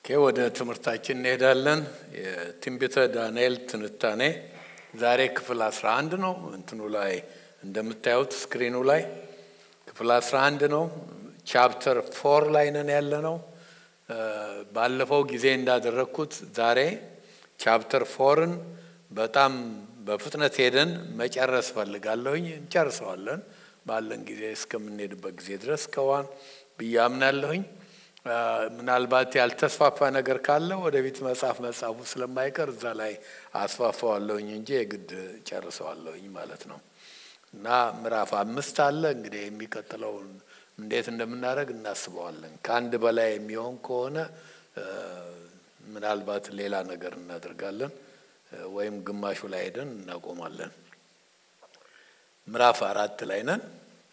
ኦኬ ወደ ትምህርታችን እንሄዳለን። የትንቢተ ዳንኤል ትንታኔ ዛሬ ክፍል 11 ነው። እንትኑ ላይ እንደምታዩት ስክሪኑ ላይ ክፍል 11 ነው። ቻፕተር ፎር ላይ ነን ያለ ነው። ባለፈው ጊዜ እንዳደረግኩት ዛሬ ቻፕተር ፎርን በጣም በፍጥነት ሄደን መጨረስ ፈልጋለሁኝ። እንጨርሰዋለን ባለን ጊዜ እስከምንሄድበት ጊዜ ድረስ ከዋን ብዬ አምናለሁኝ። ምናልባት ያልተስፋፋ ነገር ካለ ወደፊት መጽሐፍ መጽሐፉ ስለማይቀር እዛ ላይ አስፋፋዋለሁኝ እንጂ የግድ ጨርሰዋለሁኝ ማለት ነው። እና ምዕራፍ አምስት አለ እንግዲህ የሚቀጥለውን እንዴት እንደምናደርግ እናስበዋለን። ከአንድ በላይ የሚሆን ከሆነ ምናልባት ሌላ ነገር እናደርጋለን ወይም ግማሹ ላይ ሄደን እናቆማለን። ምዕራፍ አራት ላይ ነን።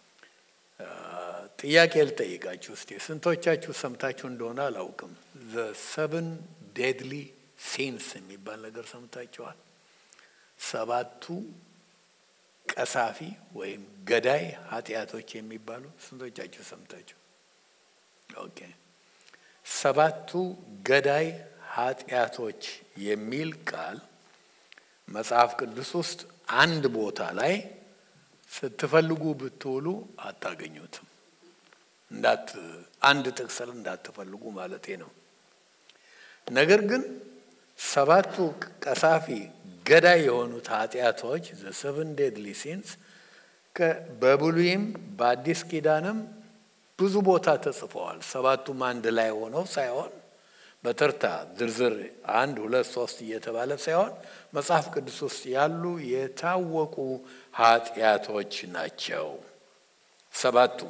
ጥያቄ ልጠይቃችሁ እስቲ ስንቶቻችሁ ሰምታችሁ እንደሆነ አላውቅም። ዘ ሰብን ዴድሊ ሲንስ የሚባል ነገር ሰምታችኋል? ሰባቱ ቀሳፊ ወይም ገዳይ ኃጢአቶች የሚባሉ ስንቶቻችሁ ሰምታችሁ? ኦኬ ሰባቱ ገዳይ ኃጢአቶች የሚል ቃል መጽሐፍ ቅዱስ ውስጥ አንድ ቦታ ላይ ስትፈልጉ ብትውሉ አታገኙትም። እንዳት አንድ ጥቅስል እንዳትፈልጉ ማለቴ ነው። ነገር ግን ሰባቱ ቀሳፊ ገዳይ የሆኑት ኃጢአቶች ዘ ሰቨን ዴድሊ ሲንስ በብሉይም በአዲስ ኪዳንም ብዙ ቦታ ተጽፈዋል። ሰባቱም አንድ ላይ ሆነው ሳይሆን በተርታ ዝርዝር አንድ ሁለት ሶስት እየተባለ ሳይሆን መጽሐፍ ቅዱስ ውስጥ ያሉ የታወቁ ኃጢአቶች ናቸው ሰባቱ።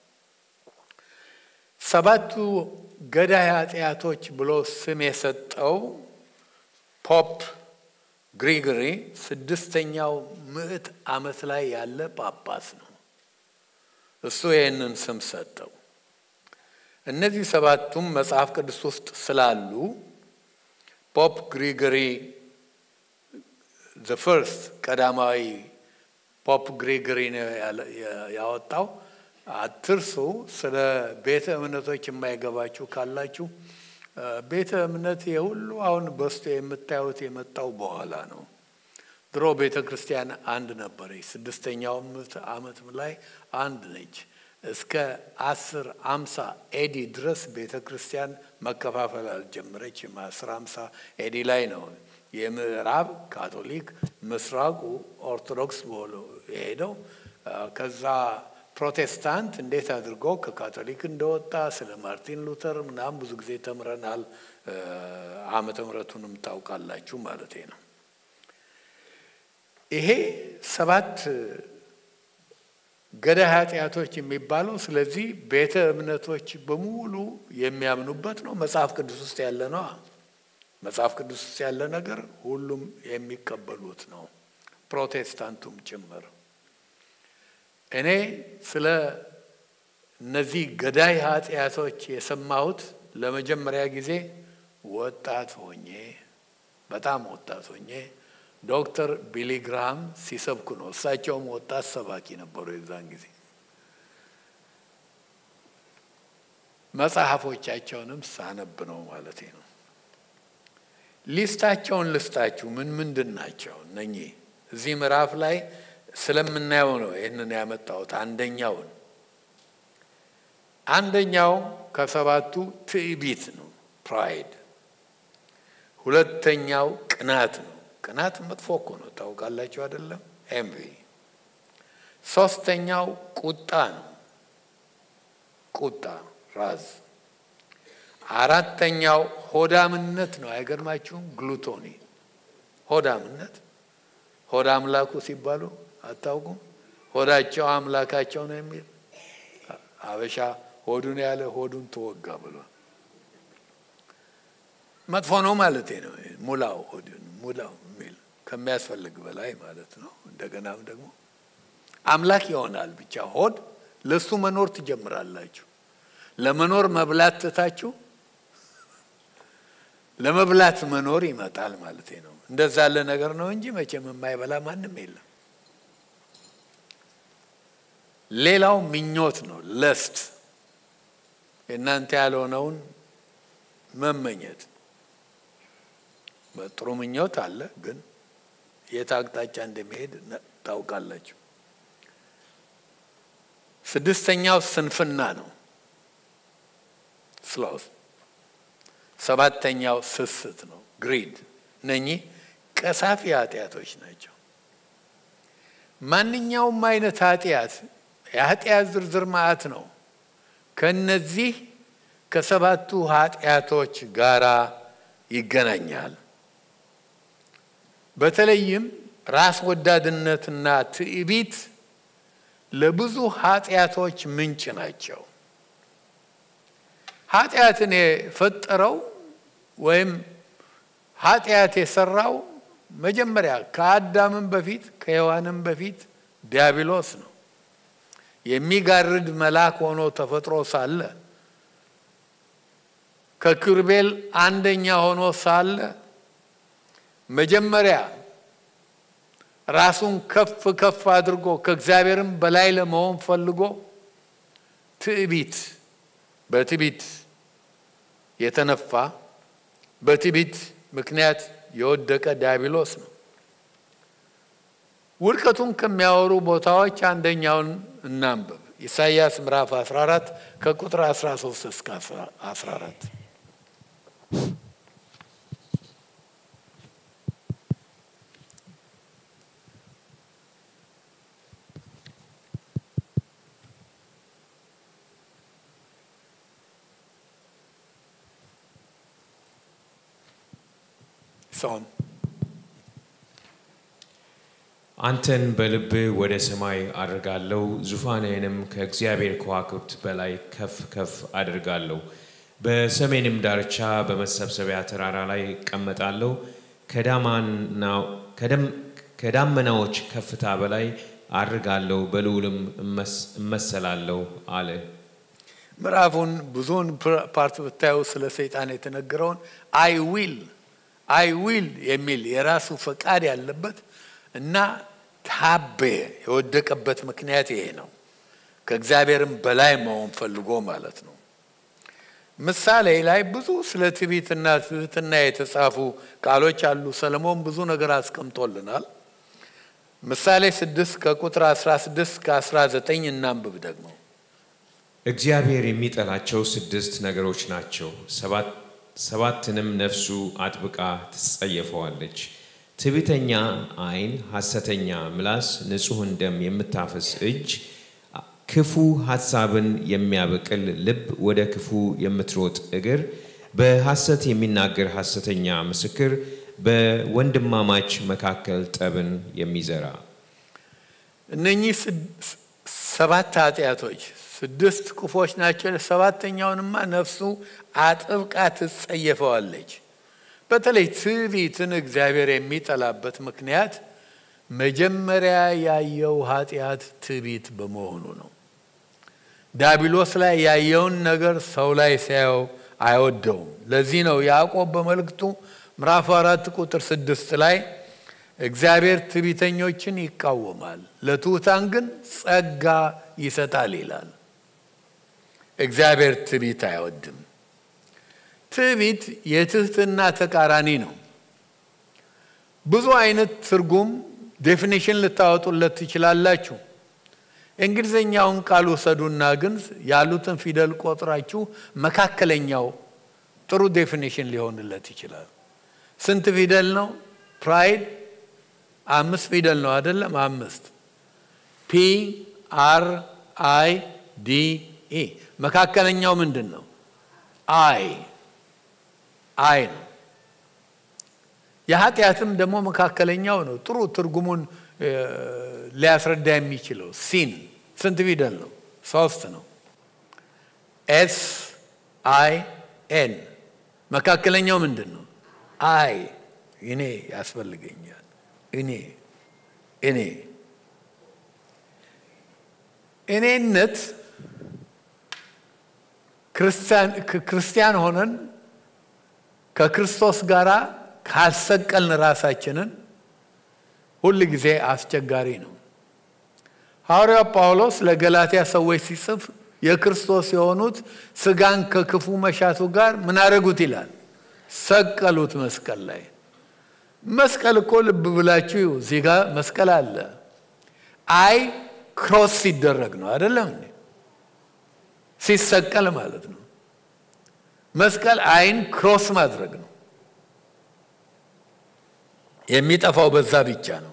ሰባቱ ገዳይ ኃጢአቶች ብሎ ስም የሰጠው ፖፕ ግሪጎሪ ስድስተኛው ምዕት ዓመት ላይ ያለ ጳጳስ ነው። እሱ ይህንን ስም ሰጠው። እነዚህ ሰባቱም መጽሐፍ ቅዱስ ውስጥ ስላሉ ፖፕ ግሪጎሪ ዘ ፈርስት ቀዳማዊ ፖፕ ግሪጎሪ ነው ያወጣው። አትርሱ። ስለ ቤተ እምነቶች የማይገባችሁ ካላችሁ ቤተ እምነት የሁሉ አሁን በስቶ የምታዩት የመጣው በኋላ ነው። ድሮ ቤተ ክርስቲያን አንድ ነበረች። ስድስተኛው ዓመት ላይ አንድ ነች። እስከ አስር አምሳ ኤዲ ድረስ ቤተ ክርስቲያን መከፋፈል አልጀመረችም። አስር አምሳ ኤዲ ላይ ነው የምዕራብ ካቶሊክ ምስራቁ ኦርቶዶክስ ብሎ የሄደው። ከዛ ፕሮቴስታንት እንዴት አድርጎ ከካቶሊክ እንደወጣ ስለ ማርቲን ሉተር ምናምን ብዙ ጊዜ ተምረናል። ዓመተ ምሕረቱንም ታውቃላችሁ ማለት ነው። ይሄ ሰባት ገዳይ ኃጢአቶች የሚባለው ስለዚህ ቤተ እምነቶች በሙሉ የሚያምኑበት ነው። መጽሐፍ ቅዱስ ውስጥ ያለ ነው። መጽሐፍ ቅዱስ ውስጥ ያለ ነገር ሁሉም የሚቀበሉት ነው፣ ፕሮቴስታንቱም ጭምር። እኔ ስለ እነዚህ ገዳይ ኃጢአቶች የሰማሁት ለመጀመሪያ ጊዜ ወጣት ሆኜ በጣም ወጣት ሆኜ ዶክተር ቢሊ ግራሃም ሲሰብኩ ነው። እሳቸውም ወጣት ሰባኪ ነበሩ የዛን ጊዜ። መጽሐፎቻቸውንም ሳነብ ነው ማለት ነው። ሊስታቸውን ልስጣችሁ ምን ምንድን ናቸው እነኚህ? እዚህ ምዕራፍ ላይ ስለምናየው ነው ይህንን ያመጣሁት። አንደኛውን አንደኛው ከሰባቱ ትዕቢት ነው፣ ፕራይድ። ሁለተኛው ቅናት ነው። ቅናት መጥፎ እኮ ነው ታውቃላችሁ አይደለም? ኤምቪ። ሶስተኛው ቁጣ ነው፣ ቁጣ ራዝ። አራተኛው ሆዳምነት ነው። አይገርማችሁም? ግሉቶኒ ሆዳምነት። ሆዳ አምላኩ ሲባሉ አታውቁም? ሆዳቸው አምላካቸው ነው የሚል አበሻ ሆዱን ያለ ሆዱን ተወጋ ብሏል። መጥፎ ነው ማለት ነው። ሙላው ሆዱን ሙላው የሚል ከሚያስፈልግ በላይ ማለት ነው። እንደገናም ደግሞ አምላክ ይሆናል ብቻ ሆድ ለሱ መኖር ትጀምራላችሁ። ለመኖር መብላት ትታችሁ ለመብላት መኖር ይመጣል ማለት ነው። እንደዛ ያለ ነገር ነው እንጂ መቼም የማይበላ ማንም የለም። ሌላው ምኞት ነው፣ ለስት የእናንተ ያልሆነውን መመኘት ጥሩ ምኞት አለ፣ ግን የት አቅጣጫ እንደሚሄድ ታውቃላችሁ። ስድስተኛው ስንፍና ነው፣ ስሎት። ሰባተኛው ስስት ነው፣ ግሪድ። እነኚህ ቀሳፊ ኃጢአቶች ናቸው። ማንኛውም አይነት ኃጢአት የኃጢአት ዝርዝር ማዕት ነው። ከነዚህ ከሰባቱ ኃጢአቶች ጋራ ይገናኛል። በተለይም ራስ ወዳድነትና ትዕቢት ለብዙ ኃጢአቶች ምንጭ ናቸው። ኃጢአትን የፈጠረው ወይም ኃጢአት የሰራው መጀመሪያ ከአዳምም በፊት ከሔዋንም በፊት ዲያብሎስ ነው። የሚጋርድ መልአክ ሆኖ ተፈጥሮ ሳለ ከኪሩቤል አንደኛ ሆኖ ሳለ መጀመሪያ ራሱን ከፍ ከፍ አድርጎ ከእግዚአብሔርም በላይ ለመሆን ፈልጎ ትዕቢት በትዕቢት የተነፋ በትዕቢት ምክንያት የወደቀ ዲያብሎስ ነው። ውድቀቱን ከሚያወሩ ቦታዎች አንደኛውን እናንብብ። ኢሳይያስ ምዕራፍ 14 ከቁጥር 13 እስከ 14 ሰውን አንተን በልብህ ወደ ሰማይ አድርጋለሁ፣ ዙፋንህንም ከእግዚአብሔር ከዋክብት በላይ ከፍ ከፍ አድርጋለሁ። በሰሜንም ዳርቻ በመሰብሰቢያ ተራራ ላይ እቀመጣለሁ፣ ከዳመናዎች ከፍታ በላይ አድርጋለሁ፣ በልዑልም እመሰላለሁ አለ። ምዕራፉን ብዙውን ፓርት ብታዩ ስለ ሰይጣን የተነገረውን አይ ዊል አይ ዊል የሚል የራሱ ፈቃድ ያለበት እና ታቤ የወደቀበት ምክንያት ይሄ ነው። ከእግዚአብሔርም በላይ መሆን ፈልጎ ማለት ነው። ምሳሌ ላይ ብዙ ስለ ትዕቢትና ትህትና የተጻፉ ቃሎች አሉ። ሰለሞን ብዙ ነገር አስቀምጦልናል። ምሳሌ ስድስት ከቁጥር 16 ከ19 እናንብብ ደግሞ እግዚአብሔር የሚጠላቸው ስድስት ነገሮች ናቸው፣ ሰባትንም ነፍሱ አጥብቃ ትጸየፈዋለች። ትዕቢተኛ ዓይን፣ ሐሰተኛ ምላስ፣ ንጹሕን ደም የምታፈስ እጅ፣ ክፉ ሐሳብን የሚያበቅል ልብ፣ ወደ ክፉ የምትሮጥ እግር፣ በሐሰት የሚናገር ሐሰተኛ ምስክር፣ በወንድማማች መካከል ጠብን የሚዘራ። እነኚህ ሰባት ኃጢአቶች ስድስት ክፎች ናቸው። ሰባተኛውንማ ነፍሱ አጥብቃ ትጸየፈዋለች። በተለይ ትዕቢትን እግዚአብሔር የሚጠላበት ምክንያት መጀመሪያ ያየው ኃጢአት ትዕቢት በመሆኑ ነው። ዳቢሎስ ላይ ያየውን ነገር ሰው ላይ ሲያየው አይወደውም። ለዚህ ነው ያዕቆብ በመልእክቱ ምዕራፍ አራት ቁጥር ስድስት ላይ እግዚአብሔር ትዕቢተኞችን ይቃወማል፣ ለትሑታን ግን ጸጋ ይሰጣል ይላል። እግዚአብሔር ትዕቢት አይወድም። ትዕቢት የትህትና ተቃራኒ ነው። ብዙ አይነት ትርጉም ዴፊኒሽን ልታወጡለት ትችላላችሁ። እንግሊዝኛውን ቃል ውሰዱና ግን ያሉትን ፊደል ቆጥራችሁ መካከለኛው ጥሩ ዴፊኒሽን ሊሆንለት ይችላል። ስንት ፊደል ነው? ፕራይድ አምስት ፊደል ነው አይደለም? አምስት ፒ አር አይ ዲ ኢ መካከለኛው ምንድን ነው? አይ አይ ነው። የኃጢአትም ደግሞ መካከለኛው ነው። ጥሩ ትርጉሙን ሊያስረዳ የሚችለው ሲን ስንት ፊደል ነው? ሶስት ነው። ኤስ አይ ኤን መካከለኛው ምንድን ነው? አይ እኔ ያስፈልገኛል። እኔ እኔ እኔነት ክርስቲያን ሆነን ከክርስቶስ ጋር ካልሰቀልን ራሳችንን ሁል ጊዜ አስቸጋሪ ነው። ሐዋርያው ጳውሎስ ለገላትያ ሰዎች ሲጽፍ የክርስቶስ የሆኑት ስጋን ከክፉ መሻቱ ጋር ምን አደረጉት ይላል? ሰቀሉት መስቀል ላይ። መስቀል እኮ ልብ ብላችሁ እዚህ ጋር መስቀል አለ። አይ ክሮስ ሲደረግ ነው አይደለም እንዴ? ሲሰቀል ማለት ነው። መስቀል አይን ክሮስ ማድረግ ነው። የሚጠፋው በዛ ብቻ ነው።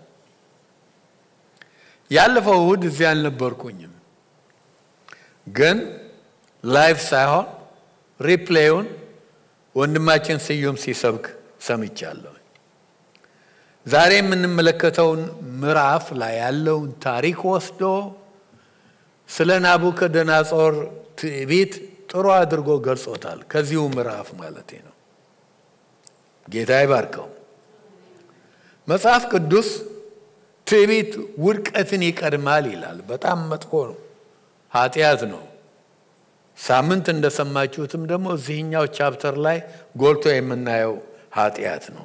ያለፈው እሁድ እዚህ አልነበርኩኝም፣ ግን ላይፍ ሳይሆን ሪፕሌዩን ወንድማችን ስዩም ሲሰብክ ሰምቻለሁ። ዛሬ የምንመለከተውን ምዕራፍ ላይ ያለውን ታሪክ ወስዶ ስለ ናቡከደነጾር ትዕቢት ጥሩ አድርጎ ገልጾታል። ከዚሁ ምዕራፍ ማለት ነው። ጌታ ይባርከው። መጽሐፍ ቅዱስ ትዕቢት ውድቀትን ይቀድማል ይላል። በጣም መጥፎ ነው፣ ኃጢአት ነው። ሳምንት እንደሰማችሁትም ደግሞ እዚህኛው ቻፕተር ላይ ጎልቶ የምናየው ኃጢአት ነው።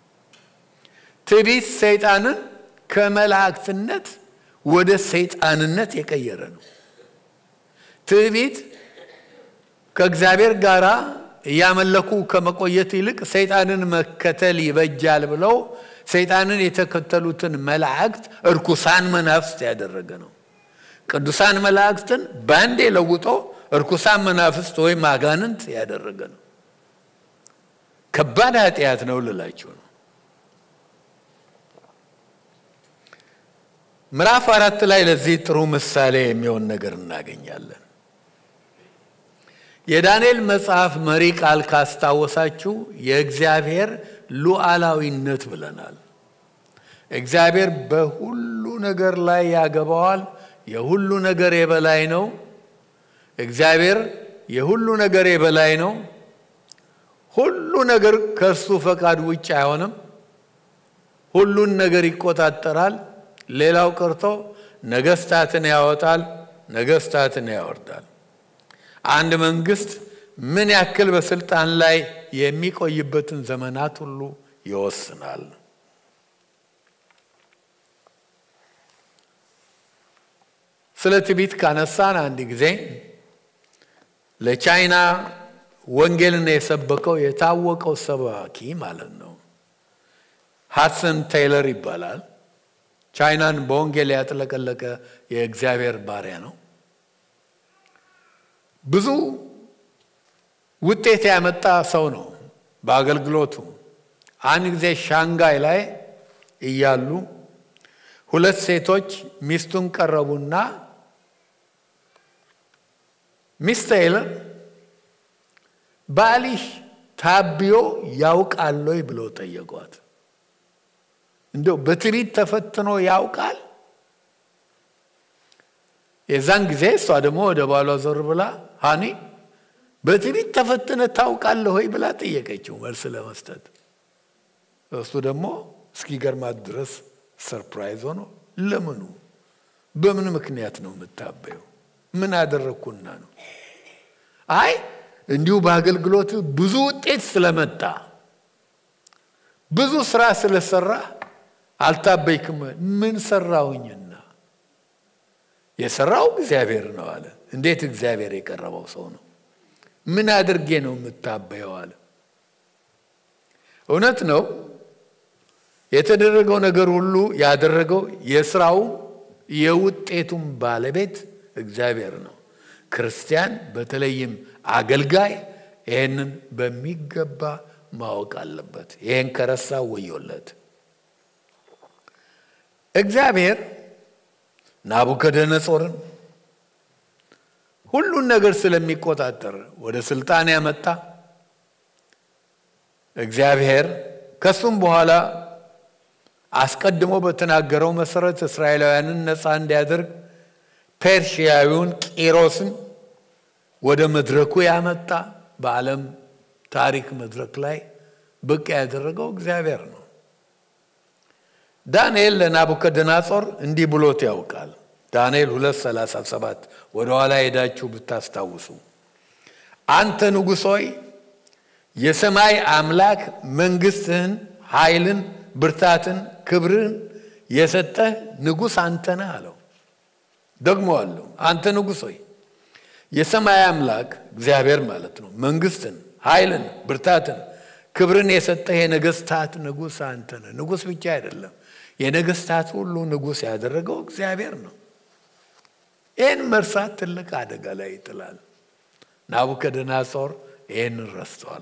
ትዕቢት ሰይጣንን ከመላእክትነት ወደ ሰይጣንነት የቀየረ ነው። ትዕቢት ከእግዚአብሔር ጋር እያመለኩ ከመቆየት ይልቅ ሰይጣንን መከተል ይበጃል ብለው ሰይጣንን የተከተሉትን መላእክት እርኩሳን መናፍስት ያደረገ ነው። ቅዱሳን መላእክትን በአንዴ ለውጦ እርኩሳን መናፍስት ወይም አጋንንት ያደረገ ነው። ከባድ ኃጢአት ነው ልላችሁ ነው። ምዕራፍ አራት ላይ ለዚህ ጥሩ ምሳሌ የሚሆን ነገር እናገኛለን። የዳንኤል መጽሐፍ መሪ ቃል ካስታወሳችሁ የእግዚአብሔር ሉዓላዊነት ብለናል። እግዚአብሔር በሁሉ ነገር ላይ ያገባዋል። የሁሉ ነገር የበላይ ነው። እግዚአብሔር የሁሉ ነገር የበላይ ነው። ሁሉ ነገር ከእርሱ ፈቃድ ውጭ አይሆንም። ሁሉን ነገር ይቆጣጠራል። ሌላው ቀርቶ ነገስታትን ያወጣል፣ ነገስታትን ያወርዳል። አንድ መንግስት ምን ያክል በስልጣን ላይ የሚቆይበትን ዘመናት ሁሉ ይወስናል። ስለ ትዕቢት ካነሳን አንድ ጊዜ ለቻይና ወንጌልን የሰበከው የታወቀው ሰባኪ ማለት ነው ሃድሰን ቴይለር ይባላል። ቻይናን በወንጌል ያጥለቀለቀ የእግዚአብሔር ባሪያ ነው። ብዙ ውጤት ያመጣ ሰው ነው በአገልግሎቱ። አንድ ጊዜ ሻንጋይ ላይ እያሉ ሁለት ሴቶች ሚስቱን ቀረቡና ሚስ ቴይለር ባልሽ ታቢዮ ያውቃል ወይ ብለው ጠየቋት። እንደው በትዕቢት ተፈትኖ ያውቃል? የዛን ጊዜ እሷ ደግሞ ወደ ባሏ ዞር ብላ ሃኒ በትዕቢት ተፈትነ ታውቃለህ ወይ ብላ ጠየቀችው መልስ ለመስጠት። እሱ ደግሞ እስኪገርማት ድረስ ሰርፕራይዝ ሆኖ ለምኑ በምን ምክንያት ነው የምታበየው? ምን አደረግኩና ነው? አይ እንዲሁ በአገልግሎት ብዙ ውጤት ስለመጣ ብዙ ስራ ስለሰራ አልታበይክም። ምን ሰራውኝና? የሰራው እግዚአብሔር ነው አለ። እንዴት እግዚአብሔር የቀረበው ሰው ነው? ምን አድርጌ ነው የምታበየው አለ። እውነት ነው። የተደረገው ነገር ሁሉ ያደረገው የስራው የውጤቱም ባለቤት እግዚአብሔር ነው። ክርስቲያን በተለይም አገልጋይ ይህንን በሚገባ ማወቅ አለበት። ይህን ከረሳ ወዮለት። እግዚአብሔር ናቡከደነጾርን ሁሉን ነገር ስለሚቆጣጠር ወደ ስልጣን ያመጣ እግዚአብሔር ከሱም በኋላ አስቀድሞ በተናገረው መሰረት እስራኤላውያንን ነፃ እንዲያደርግ ፔርሺያዊውን ቂሮስን ወደ መድረኩ ያመጣ በዓለም ታሪክ መድረክ ላይ ብቅ ያደረገው እግዚአብሔር ነው። ዳንኤል ለናቡከደነጾር እንዲህ ብሎት ያውቃል። ዳንኤል 237 ወደ ኋላ ሄዳችሁ ብታስታውሱ አንተ ንጉሥ ሆይ የሰማይ አምላክ መንግስትህን፣ ኃይልን፣ ብርታትን፣ ክብርን የሰጠህ ንጉሥ አንተ ነህ አለው። ደግሞ አለው አንተ ንጉሥ ሆይ የሰማይ አምላክ እግዚአብሔር ማለት ነው መንግስትን፣ ኃይልን፣ ብርታትን፣ ክብርን የሰጠህ የነገስታት ንጉሥ አንተ ነህ። ንጉሥ ብቻ አይደለም፣ የነገስታት ሁሉ ንጉሥ ያደረገው እግዚአብሔር ነው። ይህን መርሳት ትልቅ አደጋ ላይ ይጥላል። ናቡከደነጾር ይህንን ረስተዋል።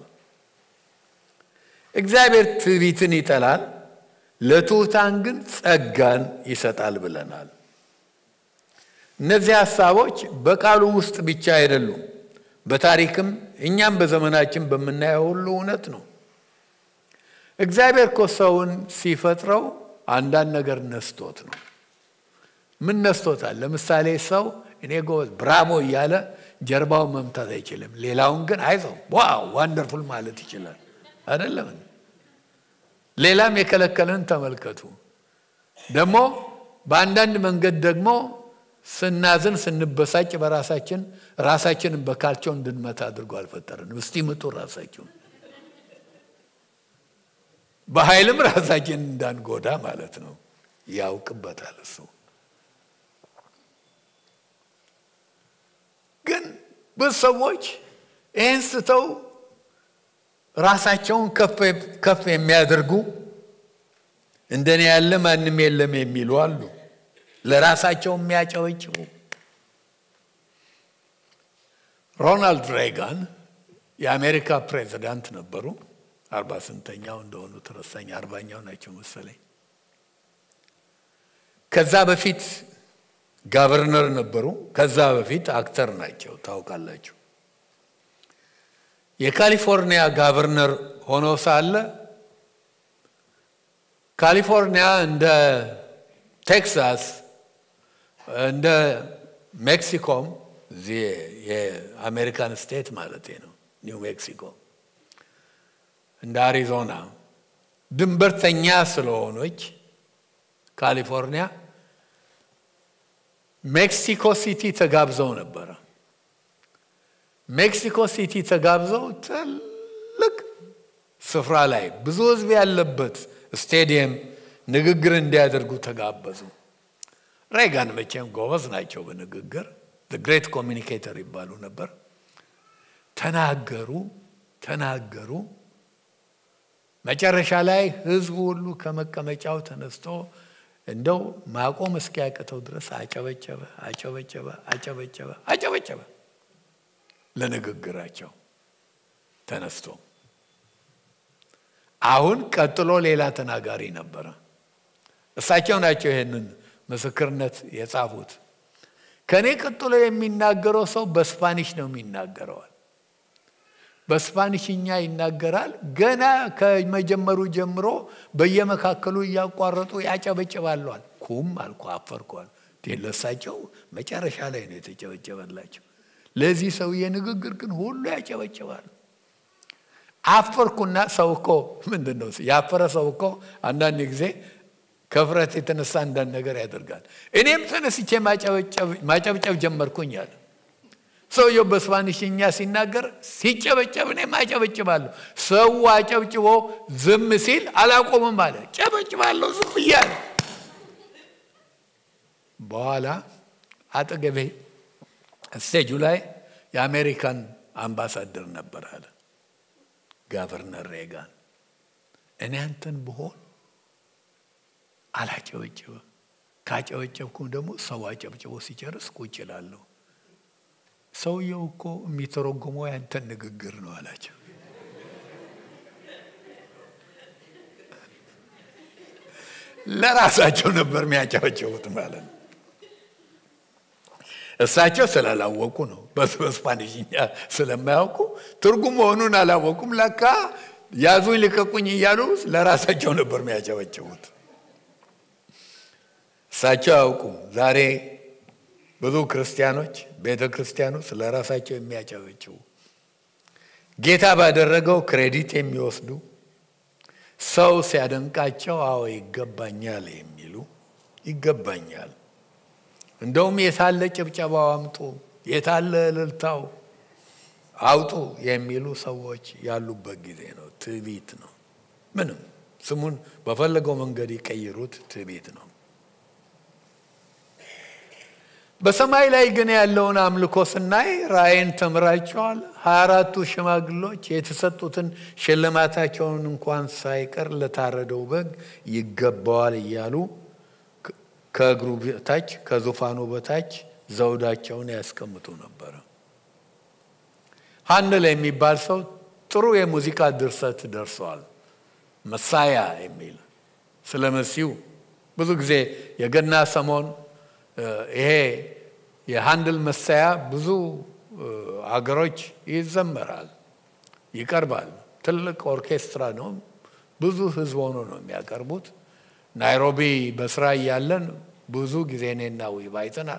እግዚአብሔር ትዕቢትን ይጠላል፣ ለትሑታን ግን ጸጋን ይሰጣል ብለናል። እነዚህ ሀሳቦች በቃሉ ውስጥ ብቻ አይደሉም፣ በታሪክም እኛም በዘመናችን በምናየው ሁሉ እውነት ነው። እግዚአብሔር እኮ ሰውን ሲፈጥረው አንዳንድ ነገር ነስቶት ነው። ምን ነስቶታል? ለምሳሌ ሰው እኔ ጎበዝ ብራቮ እያለ ጀርባውን መምታት አይችልም። ሌላውን ግን አይዞህ ዋው ዋንደርፉል ማለት ይችላል። አይደለም? ሌላም የከለከለን ተመልከቱ። ደግሞ በአንዳንድ መንገድ ደግሞ ስናዝን ስንበሳጭ በራሳችን ራሳችንን በካልቸው እንድንመታ አድርጎ አልፈጠረንም። እስቲ ምጡ ራሳችሁን በኃይልም ራሳችን እንዳንጎዳ ማለት ነው። ያውቅበታል እሱ። ግን ብዙ ሰዎች ይህን ስተው ራሳቸውን ከፍ የሚያደርጉ እንደኔ ያለ ማንም የለም የሚሉ አሉ። ለራሳቸው የሚያጨበጭቡ ሮናልድ ሬጋን የአሜሪካ ፕሬዚዳንት ነበሩ። አርባ ስንተኛው እንደሆኑ ተረሳኝ። አርባኛው ናቸው መሰለኝ። ከዛ በፊት ጋቨርነር ነበሩ። ከዛ በፊት አክተር ናቸው። ታውቃላችሁ። የካሊፎርኒያ ጋቨርነር ሆኖ ሳለ ካሊፎርኒያ እንደ ቴክሳስ እንደ ሜክሲኮም እዚህ የአሜሪካን ስቴት ማለት ነው ኒው ሜክሲኮ እንደ አሪዞና ድንበርተኛ ስለሆነች ካሊፎርኒያ ሜክሲኮ ሲቲ ተጋብዘው ነበረ። ሜክሲኮ ሲቲ ተጋብዘው ትልቅ ስፍራ ላይ ብዙ ሕዝብ ያለበት ስቴዲየም ንግግር እንዲያደርጉ ተጋበዙ። ሬጋን መቼም ጎበዝ ናቸው በንግግር ግሬት ኮሚኒኬተር ይባሉ ነበር። ተናገሩ ተናገሩ። መጨረሻ ላይ ህዝቡ ሁሉ ከመቀመጫው ተነስቶ እንደው ማቆም እስኪያቅተው ድረስ አጨበጨበ አጨበጨበ አጨበጨበ አጨበጨበ ለንግግራቸው ተነስቶ። አሁን ቀጥሎ ሌላ ተናጋሪ ነበረ። እሳቸው ናቸው ይህንን ምስክርነት የጻፉት። ከእኔ ቀጥሎ የሚናገረው ሰው በስፓኒሽ ነው የሚናገረዋል። በስፓኒሽኛ ይናገራል። ገና ከመጀመሩ ጀምሮ በየመካከሉ እያቋረጡ ያጨበጭባለዋል። ኩም አልኩ፣ አፈርኳል። ለሳቸው መጨረሻ ላይ ነው የተጨበጨበላቸው። ለዚህ ሰውዬ ንግግር ግን ሁሉ ያጨበጭባሉ። አፈርኩና ሰው እኮ ምንድን ነው ያፈረ ሰው እኮ አንዳንድ ጊዜ ከፍረት የተነሳ አንዳንድ ነገር ያደርጋል። እኔም ተነስቼ ማጨብጨብ ጀመርኩኝ አለ። ሰውየው በስፓኒሽኛ ሲናገር ሲጨበጨብ እኔም አጨበጭባለሁ። ሰው አጨብጭቦ ዝም ሲል አላቆምም አለ። ጨበጭባለሁ ዝም ብያለ። በኋላ አጠገቤ ስቴጁ ላይ የአሜሪካን አምባሳደር ነበር አለ ጋቨርነር ሬጋን። እኔ አንተን ብሆን አላጨበጭብም። ካጨበጨብኩም ደግሞ ሰው አጨብጭቦ ሲጨርስ ቁጭ እላለሁ። ሰውየው እኮ የሚተረጉመው ያንተን ንግግር ነው አላቸው። ለራሳቸው ነበር የሚያጨበጭቡት ማለት ነው። እሳቸው ስላላወቁ ነው። በስፓኒሽኛ ስለማያውቁ ትርጉም መሆኑን አላወቁም። ለካ ያዙኝ ልቀቁኝ እያሉ ለራሳቸው ነበር የሚያጨበጭቡት። እሳቸው አያውቁም። ዛሬ ብዙ ክርስቲያኖች ቤተ ክርስቲያኑ ስለ ራሳቸው የሚያጨበጭቡ ጌታ ባደረገው ክሬዲት የሚወስዱ ሰው ሲያደንቃቸው አዎ ይገባኛል የሚሉ ይገባኛል እንደውም የታለ ጭብጨባው አምጡ፣ የታለ እልልታው አውጡ የሚሉ ሰዎች ያሉበት ጊዜ ነው። ትዕቢት ነው። ምንም ስሙን በፈለገው መንገድ ይቀይሩት፣ ትዕቢት ነው። በሰማይ ላይ ግን ያለውን አምልኮ ስናይ ራእይን ተምራቸዋል። ሀያ አራቱ ሽማግሎች የተሰጡትን ሽልማታቸውን እንኳን ሳይቀር ለታረደው በግ ይገባዋል እያሉ ከእግሩ በታች ከዙፋኑ በታች ዘውዳቸውን ያስቀምጡ ነበረ። ሃንደል የሚባል ሰው ጥሩ የሙዚቃ ድርሰት ደርሰዋል። መሳያ የሚል ስለ መሲሁ ብዙ ጊዜ የገና ሰሞን ይሄ የሃንድል መሳያ ብዙ አገሮች ይዘመራል፣ ይቀርባል። ትልቅ ኦርኬስትራ ነው። ብዙ ህዝብ ሆኖ ነው የሚያቀርቡት። ናይሮቢ በስራ እያለን ብዙ ጊዜ እኔና ዊብ አይተናል።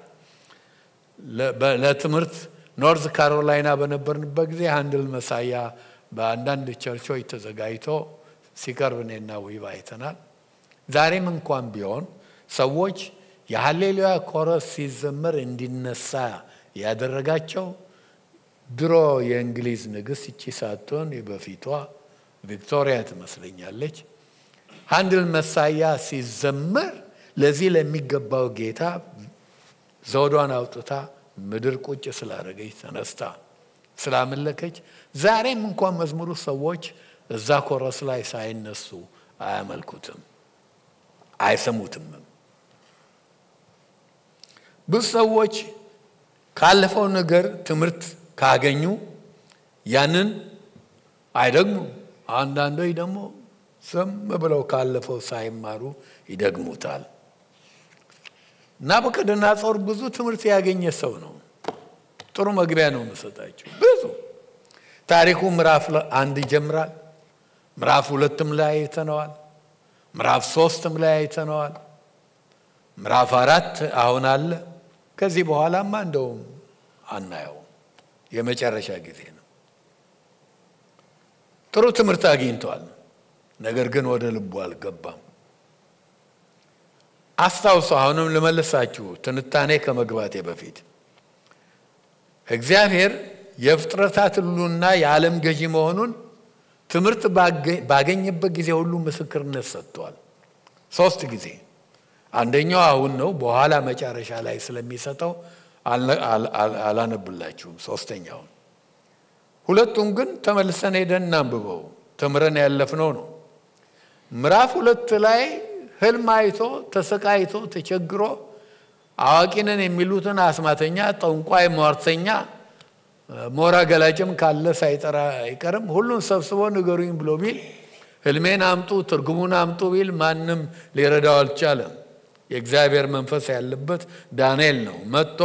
ለትምህርት ኖርዝ ካሮላይና በነበርንበት ጊዜ ሃንድል መሳያ በአንዳንድ ቸርቾች ተዘጋጅቶ ሲቀርብ እኔና ዊብ አይተናል። ዛሬም እንኳን ቢሆን ሰዎች የሀሌሉያ ኮረስ ሲዘመር እንዲነሳ ያደረጋቸው ድሮ የእንግሊዝ ንግሥት እቺ ሳትሆን በፊቷ ቪክቶሪያ ትመስለኛለች። ሃንድል መሳያ ሲዘመር ለዚህ ለሚገባው ጌታ ዘውዷን አውጥታ ምድር ቁጭ ስላደረገች ተነስታ ስላመለከች ዛሬም እንኳን መዝሙሩ ሰዎች እዛ ኮረስ ላይ ሳይነሱ አያመልኩትም፣ አይሰሙትምም። ብዙ ሰዎች ካለፈው ነገር ትምህርት ካገኙ ያንን አይደግሙም። አንዳንዶች ደግሞ ዝም ብለው ካለፈው ሳይማሩ ይደግሙታል። ናቡከደነፆር ብዙ ትምህርት ያገኘ ሰው ነው። ጥሩ መግቢያ ነው የምሰጣቸው። ብዙ ታሪኩ ምዕራፍ አንድ ይጀምራል። ምዕራፍ ሁለትም ላይ አይተነዋል። ምዕራፍ ሶስትም ላይ አይተነዋል። ምዕራፍ አራት አሁን አለ። ከዚህ በኋላማ እንደውም አናየው። የመጨረሻ ጊዜ ነው። ጥሩ ትምህርት አግኝቷል። ነገር ግን ወደ ልቡ አልገባም። አስታውሱ። አሁንም ልመልሳችሁ ትንታኔ ከመግባቴ በፊት እግዚአብሔር የፍጥረታት ሁሉና የዓለም ገዢ መሆኑን ትምህርት ባገኘበት ጊዜ ሁሉ ምስክርነት ሰጥቷል። ሶስት ጊዜ። አንደኛው አሁን ነው፣ በኋላ መጨረሻ ላይ ስለሚሰጠው አላነብላችሁም ሶስተኛውን። ሁለቱም ግን ተመልሰን ሄደን እናንብበው፣ ተምረን ያለፍነው ነው። ምዕራፍ ሁለት ላይ ህልም አይቶ ተሰቃይቶ ተቸግሮ አዋቂነን የሚሉትን አስማተኛ፣ ጠንቋይ፣ ሟርተኛ፣ ሞራ ገላጭም ካለ ሳይጠራ አይቀርም ሁሉን ሰብስቦ ንገሩኝ ብሎ ቢል ህልሜን አምጡ ትርጉሙን አምጡ ቢል ማንም ሊረዳው አልቻለም። የእግዚአብሔር መንፈስ ያለበት ዳንኤል ነው። መጥቶ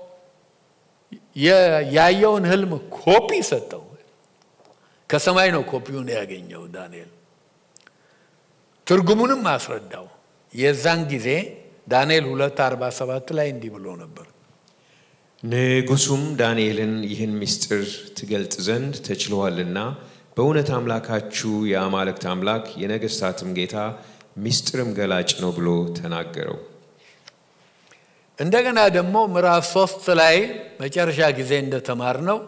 ያየውን ህልም ኮፒ ሰጠው። ከሰማይ ነው ኮፒውን ያገኘው ዳንኤል። ትርጉሙንም አስረዳው። የዛን ጊዜ ዳንኤል ሁለት አርባ ሰባት ላይ እንዲህ ብሎ ነበር። ንጉሡም ዳንኤልን ይህን ምስጢር ትገልጥ ዘንድ ተችሎሃልና በእውነት አምላካችሁ የአማልክት አምላክ የነገሥታትም ጌታ ምስጢርም ገላጭ ነው ብሎ ተናገረው። እንደገና ደግሞ ምዕራፍ ሶስት ላይ መጨረሻ ጊዜ እንደተማርነው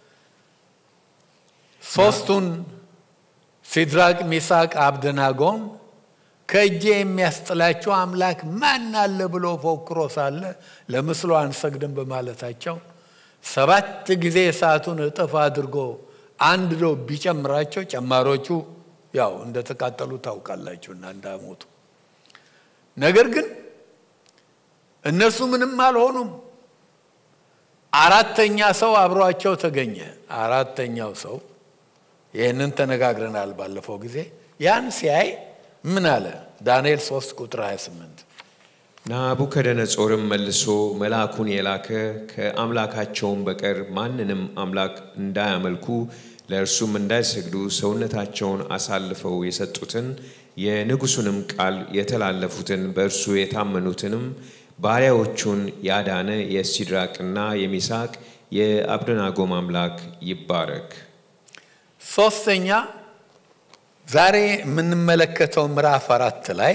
ሶስቱን ሲድራቅ፣ ሚሳቅ፣ አብደናጎን ከእጄ የሚያስጥላቸው አምላክ ማን አለ ብሎ ፎክሮ ሳለ ለምስሉ አንሰግድም በማለታቸው ሰባት ጊዜ እሳቱን እጥፍ አድርጎ አንድ ዶ ቢጨምራቸው ጨማሮቹ ያው እንደተቃጠሉ ታውቃላችሁ እና እንዳሞቱ። ነገር ግን እነሱ ምንም አልሆኑም። አራተኛ ሰው አብሯቸው ተገኘ። አራተኛው ሰው ይህንን ተነጋግረናል ባለፈው ጊዜ። ያን ሲያይ ምን አለ? ዳንኤል 3 ቁጥር 28 ናቡከደነጾርም መልሶ መልአኩን የላከ ከአምላካቸውም በቀር ማንንም አምላክ እንዳያመልኩ ለእርሱም እንዳይሰግዱ ሰውነታቸውን አሳልፈው የሰጡትን የንጉሡንም ቃል የተላለፉትን በእርሱ የታመኑትንም ባሪያዎቹን ያዳነ የሲድራቅና የሚሳቅ የአብደናጎም አምላክ ይባረክ። ሶስተኛ ዛሬ የምንመለከተው ምዕራፍ አራት ላይ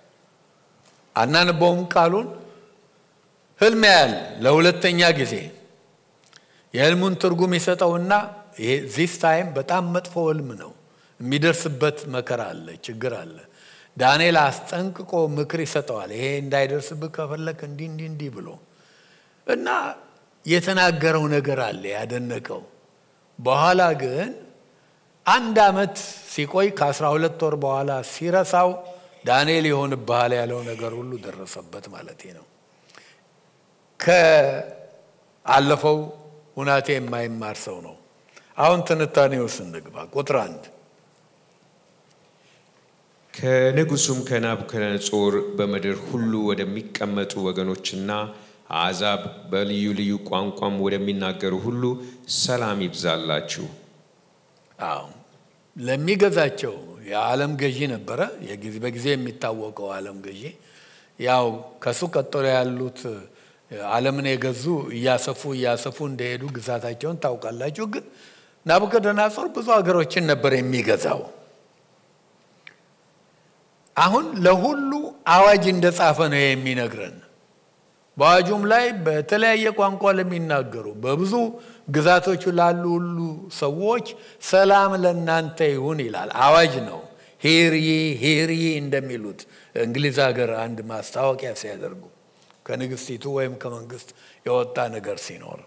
አናንበውም ቃሉን ህልም ያያል ለሁለተኛ ጊዜ የህልሙን ትርጉም ይሰጠውና ይሄ ዚስ ታይም በጣም መጥፎ ህልም ነው የሚደርስበት መከራ አለ ችግር አለ ዳንኤል አስጠንቅቆ ምክር ይሰጠዋል ይሄ እንዳይደርስብህ ከፈለክ እንዲህ እንዲህ እንዲህ ብሎ እና የተናገረው ነገር አለ ያደነቀው። በኋላ ግን አንድ ዓመት ሲቆይ ከአስራ ሁለት ወር በኋላ ሲረሳው ዳንኤል ይሆንብሃል ያለው ነገር ሁሉ ደረሰበት ማለት ነው። ከአለፈው ሁናቴ የማይማር ሰው ነው። አሁን ትንታኔው ስንግባ ቁጥር አንድ ከንጉሱም ከናቡከደነጾር በምድር ሁሉ ወደሚቀመጡ ወገኖችና አሕዛብ በልዩ ልዩ ቋንቋም ወደሚናገሩ ሁሉ ሰላም ይብዛላችሁ። አዎ ለሚገዛቸው የዓለም ገዢ ነበረ። በጊዜ የሚታወቀው ዓለም ገዢ ያው ከሱ ቀጥሎ ያሉት ዓለምን የገዙ እያሰፉ እያሰፉ እንደሄዱ ግዛታቸውን ታውቃላችሁ። ግን ናቡከደነጾር ብዙ ሀገሮችን ነበር የሚገዛው። አሁን ለሁሉ አዋጅ እንደጻፈ ነው የሚነግረን። በአዋጁም ላይ በተለያየ ቋንቋ ለሚናገሩ በብዙ ግዛቶች ላሉ ሁሉ ሰዎች ሰላም ለእናንተ ይሁን ይላል። አዋጅ ነው። ሂርይ ሂርይ እንደሚሉት እንግሊዝ ሀገር አንድ ማስታወቂያ ሲያደርጉ ከንግስቲቱ ወይም ከመንግስት የወጣ ነገር ሲኖር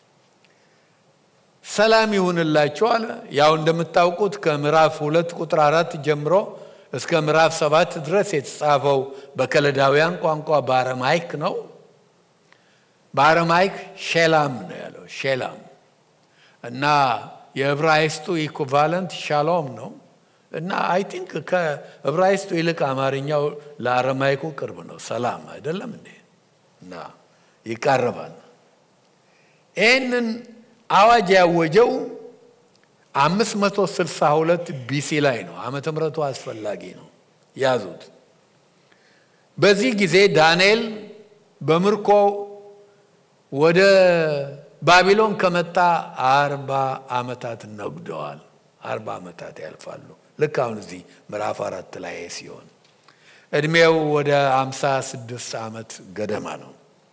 ሰላም ይሁንላችሁ አለ። ያው እንደምታውቁት ከምዕራፍ ሁለት ቁጥር አራት ጀምሮ እስከ ምዕራፍ ሰባት ድረስ የተጻፈው በከለዳውያን ቋንቋ በአረማይክ ነው። በአረማይክ ሼላም ነው ያለው ሼላም እና የዕብራይስጡ ኢኩቫለንት ሻሎም ነው እና አይ ቲንክ ከዕብራይስጡ ይልቅ አማርኛው ለአረማይኩ ቅርብ ነው። ሰላም አይደለም እንዴ? እና ይቃረባል። ይህንን አዋጅ ያወጀው አምስት መቶ ስልሳ ሁለት ቢሲ ላይ ነው። ዓመተ ምሕረቱ አስፈላጊ ነው፣ ያዙት። በዚህ ጊዜ ዳንኤል በምርኮ ወደ ባቢሎን ከመጣ አርባ ዓመታት ነጉደዋል። አርባ ዓመታት ያልፋሉ። ልክ አሁን እዚህ ምዕራፍ አራት ላይ ሲሆን እድሜው ወደ አምሳ ስድስት ዓመት ገደማ ነው።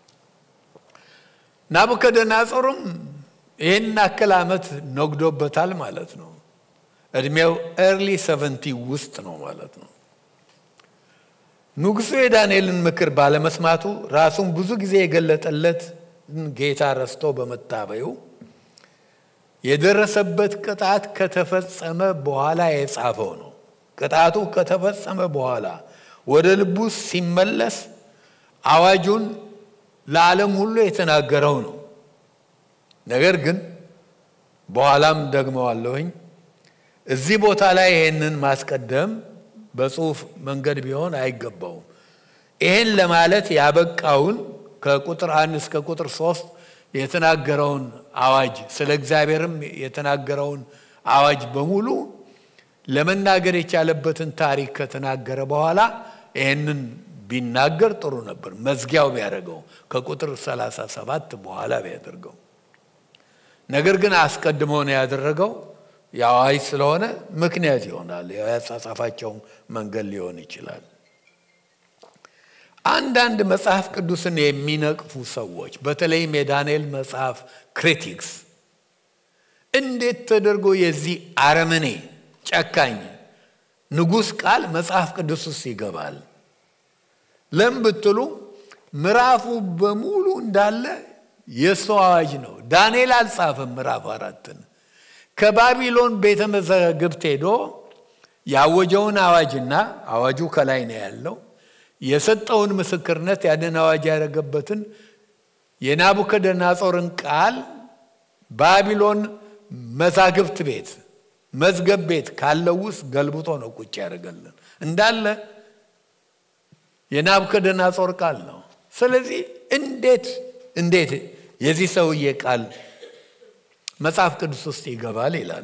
ናቡከደነጾርም ይህን አክል ዓመት ነግዶበታል ማለት ነው። እድሜው ኤርሊ ሰቨንቲ ውስጥ ነው ማለት ነው። ንጉሡ የዳንኤልን ምክር ባለመስማቱ ራሱን ብዙ ጊዜ የገለጠለት ጌታ ረስቶ በመታበዩ የደረሰበት ቅጣት ከተፈጸመ በኋላ የጻፈው ነው። ቅጣቱ ከተፈጸመ በኋላ ወደ ልቡ ሲመለስ አዋጁን ለዓለም ሁሉ የተናገረው ነው። ነገር ግን በኋላም ደግመዋለሁኝ እዚህ ቦታ ላይ ይህንን ማስቀደም በጽሁፍ መንገድ ቢሆን አይገባውም። ይህን ለማለት ያበቃውን ከቁጥር አንድ እስከ ቁጥር ሶስት የተናገረውን አዋጅ ስለ እግዚአብሔርም የተናገረውን አዋጅ በሙሉ ለመናገር የቻለበትን ታሪክ ከተናገረ በኋላ ይህንን ቢናገር ጥሩ ነበር። መዝጊያው ቢያደርገው ከቁጥር 37 በኋላ ቢያደርገው። ነገር ግን አስቀድሞ ነው ያደረገው። የአዋጅ ስለሆነ ምክንያት ይሆናል። ያጻጻፋቸው መንገድ ሊሆን ይችላል። አንዳንድ መጽሐፍ ቅዱስን የሚነቅፉ ሰዎች በተለይም የዳንኤል መጽሐፍ ክሪቲክስ እንዴት ተደርጎ የዚህ አረመኔ ጨካኝ ንጉሥ ቃል መጽሐፍ ቅዱስ ውስጥ ይገባል? ለምን ብትሉ ምዕራፉ በሙሉ እንዳለ የእሱ አዋጅ ነው። ዳንኤል አልጻፈም ምዕራፍ አራትን ከባቢሎን ቤተ መዛግብት ሄዶ ያወጀውን አዋጅና አዋጁ ከላይ ነው ያለው የሰጠውን ምስክርነት ያንን አዋጅ ያደረገበትን የናቡከደነጾርን ቃል ባቢሎን መዛግብት ቤት መዝገብ ቤት ካለው ውስጥ ገልብጦ ነው ቁጭ ያደረገልን እንዳለ የናቡከደነጾር ቃል ነው። ስለዚህ እንዴት እንዴት የዚህ ሰውዬ ቃል መጽሐፍ ቅዱስ ውስጥ ይገባል ይላሉ።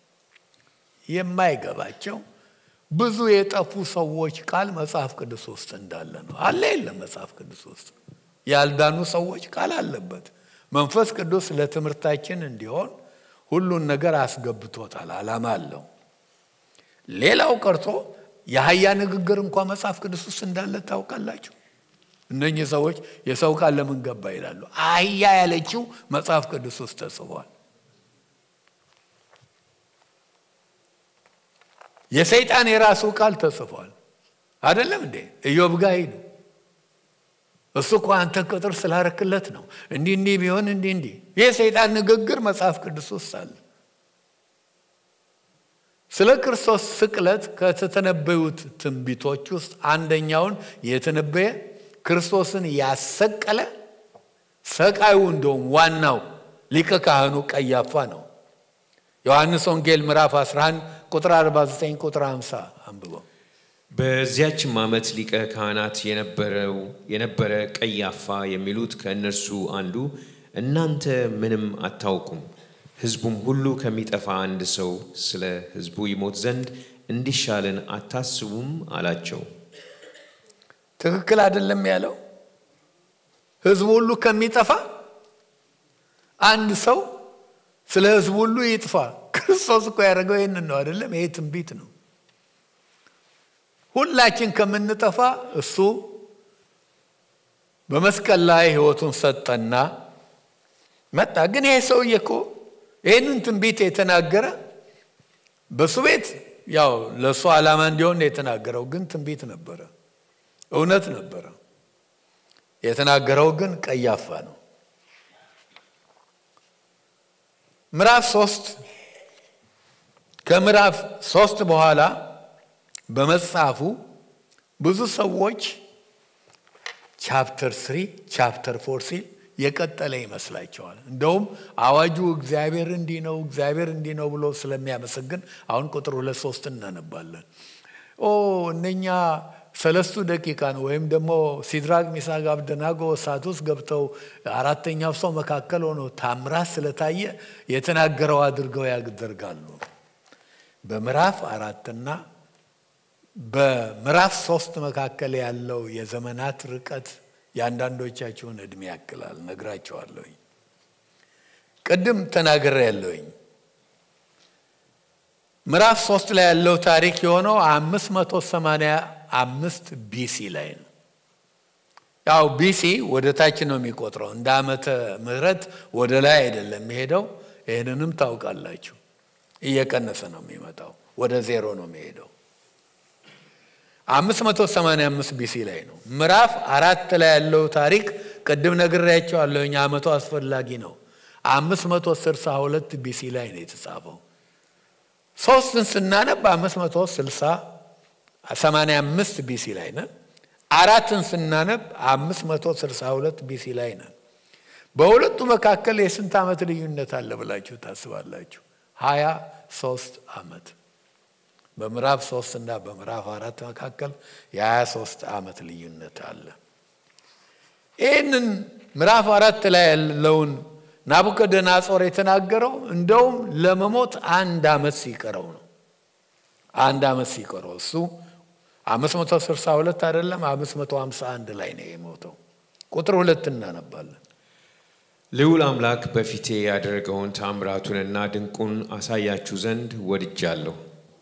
የማይገባቸው ብዙ የጠፉ ሰዎች ቃል መጽሐፍ ቅዱስ ውስጥ እንዳለ ነው። አለ የለም መጽሐፍ ቅዱስ ውስጥ ያልዳኑ ሰዎች ቃል አለበት። መንፈስ ቅዱስ ለትምህርታችን እንዲሆን ሁሉን ነገር አስገብቶታል። ዓላማ አለው። ሌላው ቀርቶ የአህያ ንግግር እንኳ መጽሐፍ ቅዱስ ውስጥ እንዳለ ታውቃላችሁ። እነኚህ ሰዎች የሰው ቃል ለምን ገባ ይላሉ። አህያ ያለችው መጽሐፍ ቅዱስ ውስጥ ተጽፏል። የሰይጣን የራሱ ቃል ተጽፏል። አይደለም እንዴ? ኢዮብ ጋር ሂዱ። እሱ እኮ አንተ ቅጥር ስላረክለት ነው። እንዲህ እንዲህ ቢሆን እንዲህ እንዲህ። ይህ ሰይጣን ንግግር መጽሐፍ ቅዱስ ውስጥ አለ። ስለ ክርስቶስ ስቅለት ከተተነበዩት ትንቢቶች ውስጥ አንደኛውን የተነበየ ክርስቶስን ያሰቀለ ሰቃዩ እንደውም ዋናው ሊቀ ካህኑ ቀያፋ ነው። ዮሐንስ ወንጌል ምዕራፍ 11 ቁጥር 49 ቁጥር 50 አንብበው። በዚያችም ዓመት ሊቀ ካህናት የነበረው የነበረ ቀያፋ የሚሉት ከእነርሱ አንዱ እናንተ ምንም አታውቁም፣ ሕዝቡም ሁሉ ከሚጠፋ አንድ ሰው ስለ ሕዝቡ ይሞት ዘንድ እንዲሻልን አታስቡም አላቸው። ትክክል አይደለም ያለው። ሕዝቡ ሁሉ ከሚጠፋ አንድ ሰው ስለ ሕዝቡ ሁሉ ይጥፋ። ክርስቶስ እኮ ያደረገው ይህንን ነው አይደለም? ይሄ ትንቢት ነው። ሁላችን ከምንጠፋ እሱ በመስቀል ላይ ሕይወቱን ሰጠና መጣ። ግን ይሄ ሰውዬ እኮ ይህንን ትንቢት የተናገረ በእሱ ቤት ያው ለእሱ ዓላማ እንዲሆን ነው የተናገረው። ግን ትንቢት ነበረ፣ እውነት ነበረ። የተናገረው ግን ቀያፋ ነው። ምዕራፍ ሶስት ከምዕራፍ ሶስት በኋላ በመጽሐፉ ብዙ ሰዎች ቻፕተር ስሪ ቻፕተር ፎር ሲል የቀጠለ ይመስላቸዋል። እንደውም አዋጁ እግዚአብሔር እንዲህ ነው እግዚአብሔር እንዲህ ነው ብሎ ስለሚያመሰግን አሁን ቁጥር ሁለት ሶስት እናነባለን። ኦ እነኛ ሰለስቱ ደቂቃ ነው ወይም ደግሞ ሲድራቅ ሚሳቅ አብደናጎ እሳት ውስጥ ገብተው አራተኛው ሰው መካከል ሆኖ ታምራት ስለታየ የተናገረው አድርገው ያደርጋሉ። በምዕራፍ አራትና በምዕራፍ ሶስት መካከል ያለው የዘመናት ርቀት የአንዳንዶቻችሁን እድሜ ያክላል። ነግራቸዋለሁኝ። ቅድም ተናግሬ ያለሁኝ ምዕራፍ ሶስት ላይ ያለው ታሪክ የሆነው አምስት መቶ ሰማንያ አምስት ቢሲ ላይ ነው። ያው ቢሲ ወደ ታች ነው የሚቆጥረው እንደ ዓመተ ምሕረት ወደ ላይ አይደለም የሚሄደው። ይህንንም ታውቃላችሁ። እየቀነሰ ነው የሚመጣው፣ ወደ ዜሮ ነው የሚሄደው። 585 ቢሲ ላይ ነው። ምዕራፍ አራት ላይ ያለው ታሪክ ቅድም ነግሬያቸዋለሁኝ። ዓመቱ አስፈላጊ ነው። 562 ቢሲ ላይ ነው የተጻፈው። ሶስትን ስናነብ 585 ቢሲ ላይ ነን። አራትን ስናነብ 562 ቢሲ ላይ ነን። በሁለቱ መካከል የስንት ዓመት ልዩነት አለ ብላችሁ ታስባላችሁ? ሀያ ሶስት ዓመት በምዕራፍ ሶስት እና በምዕራፍ አራት መካከል የሀያ ሶስት ዓመት ልዩነት አለ። ይህንን ምዕራፍ አራት ላይ ያለውን ናቡከደነጾር የተናገረው እንደውም ለመሞት አንድ ዓመት ሲቀረው ነው። አንድ ዓመት ሲቀረው እሱ አምስት መቶ ስልሳ ሁለት አይደለም አምስት መቶ ሀምሳ አንድ ላይ ነው የሞተው። ቁጥር ሁለት እናነባለን። ልዑል አምላክ በፊቴ ያደረገውን ታምራቱንና ድንቁን አሳያችሁ ዘንድ ወድጃለሁ።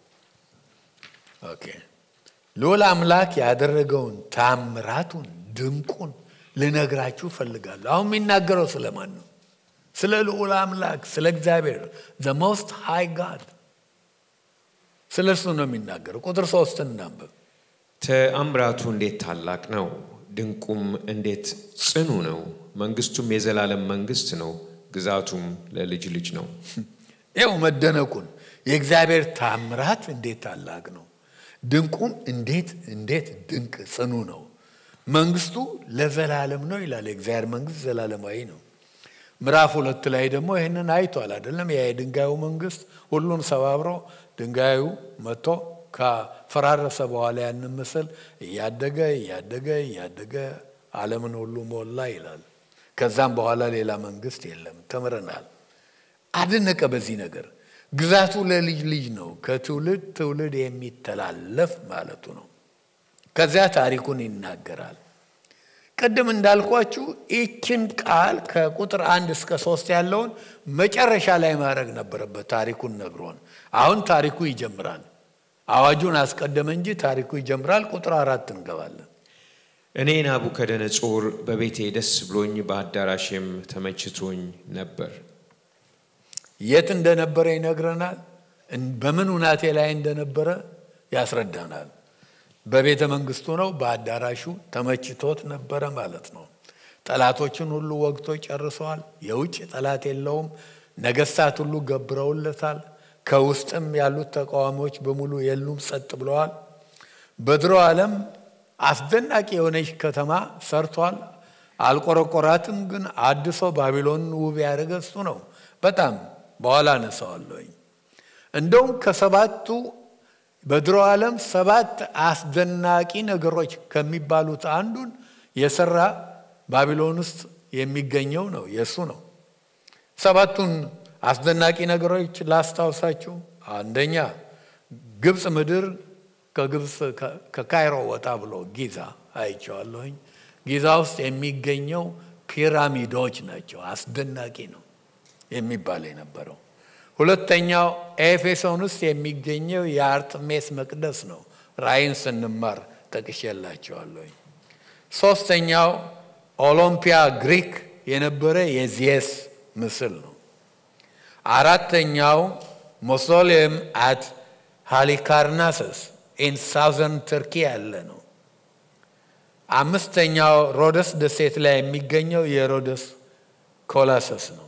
ኦኬ ልዑል አምላክ ያደረገውን ታምራቱን ድንቁን ልነግራችሁ ፈልጋለሁ። አሁን የሚናገረው ስለማን ነው? ስለ ልዑል አምላክ ስለ እግዚአብሔር ዘ ሞስት ሃይ ጋድ ስለ እሱ ነው የሚናገረው። ቁጥር ሶስትን እናንብብ። ተአምራቱ እንዴት ታላቅ ነው! ድንቁም እንዴት ጽኑ ነው! መንግስቱም የዘላለም መንግስት ነው፣ ግዛቱም ለልጅ ልጅ ነው። ይኸው መደነቁን የእግዚአብሔር ታምራት እንዴት ታላቅ ነው! ድንቁም እንዴት እንዴት ድንቅ ጽኑ ነው። መንግስቱ ለዘላለም ነው ይላል። የእግዚአብሔር መንግስት ዘላለማዊ ነው። ምዕራፍ ሁለት ላይ ደግሞ ይህንን አይቷል አይደለም? ያ የድንጋዩ መንግስት ሁሉን ሰባብሮ ድንጋዩ መጥቶ ከፈራረሰ በኋላ ያንን ምስል እያደገ እያደገ እያደገ ዓለምን ሁሉ ሞላ ይላል። ከዛም በኋላ ሌላ መንግስት የለም። ተምረናል። አደነቀ በዚህ ነገር ግዛቱ ለልጅ ልጅ ነው፣ ከትውልድ ትውልድ የሚተላለፍ ማለቱ ነው። ከዚያ ታሪኩን ይናገራል። ቅድም እንዳልኳችሁ ይችን ቃል ከቁጥር አንድ እስከ ሶስት ያለውን መጨረሻ ላይ ማድረግ ነበረበት። ታሪኩን ነግሮን አሁን ታሪኩ ይጀምራል። አዋጁን አስቀደመ እንጂ ታሪኩ ይጀምራል። ቁጥር አራት እንገባለን። እኔ ናቡከደነጾር በቤቴ ደስ ብሎኝ በአዳራሼም ተመችቶኝ ነበር። የት እንደነበረ ይነግረናል። በምን ሁናቴ ላይ እንደነበረ ያስረዳናል። በቤተ መንግስቱ ነው፣ በአዳራሹ ተመችቶት ነበረ ማለት ነው። ጠላቶችን ሁሉ ወግቶ ጨርሰዋል። የውጭ ጠላት የለውም። ነገስታት ሁሉ ገብረውለታል። ከውስጥም ያሉት ተቃዋሚዎች በሙሉ የሉም፣ ጸጥ ብለዋል። በድሮ ዓለም አስደናቂ የሆነች ከተማ ሰርቷል። አልቆረቆራትም፣ ግን አድሶ ባቢሎንን ውብ ያደረገ እሱ ነው። በጣም በኋላ አነሳዋለሁኝ። እንደውም ከሰባቱ በድሮ ዓለም ሰባት አስደናቂ ነገሮች ከሚባሉት አንዱን የሰራ ባቢሎን ውስጥ የሚገኘው ነው የእሱ ነው። ሰባቱን አስደናቂ ነገሮች ላስታውሳችሁ። አንደኛ ግብፅ ምድር ከግብፅ ከካይሮ ወጣ ብሎ ጊዛ አይቼዋለሁኝ። ጊዛ ውስጥ የሚገኘው ፒራሚዶች ናቸው። አስደናቂ ነው የሚባል የነበረው። ሁለተኛው ኤፌሶን ውስጥ የሚገኘው የአርጥሜስ መቅደስ ነው። ራእይን ስንማር ጠቅሼላቸዋለሁኝ። ሶስተኛው ኦሎምፒያ ግሪክ የነበረ የዚየስ ምስል ነው። አራተኛው ሞሶሊየም አት ሃሊካርናሰስ ኢን ሳውዘርን ትርኪ ያለ ነው። አምስተኛው ሮደስ ደሴት ላይ የሚገኘው የሮደስ ኮላሰስ ነው።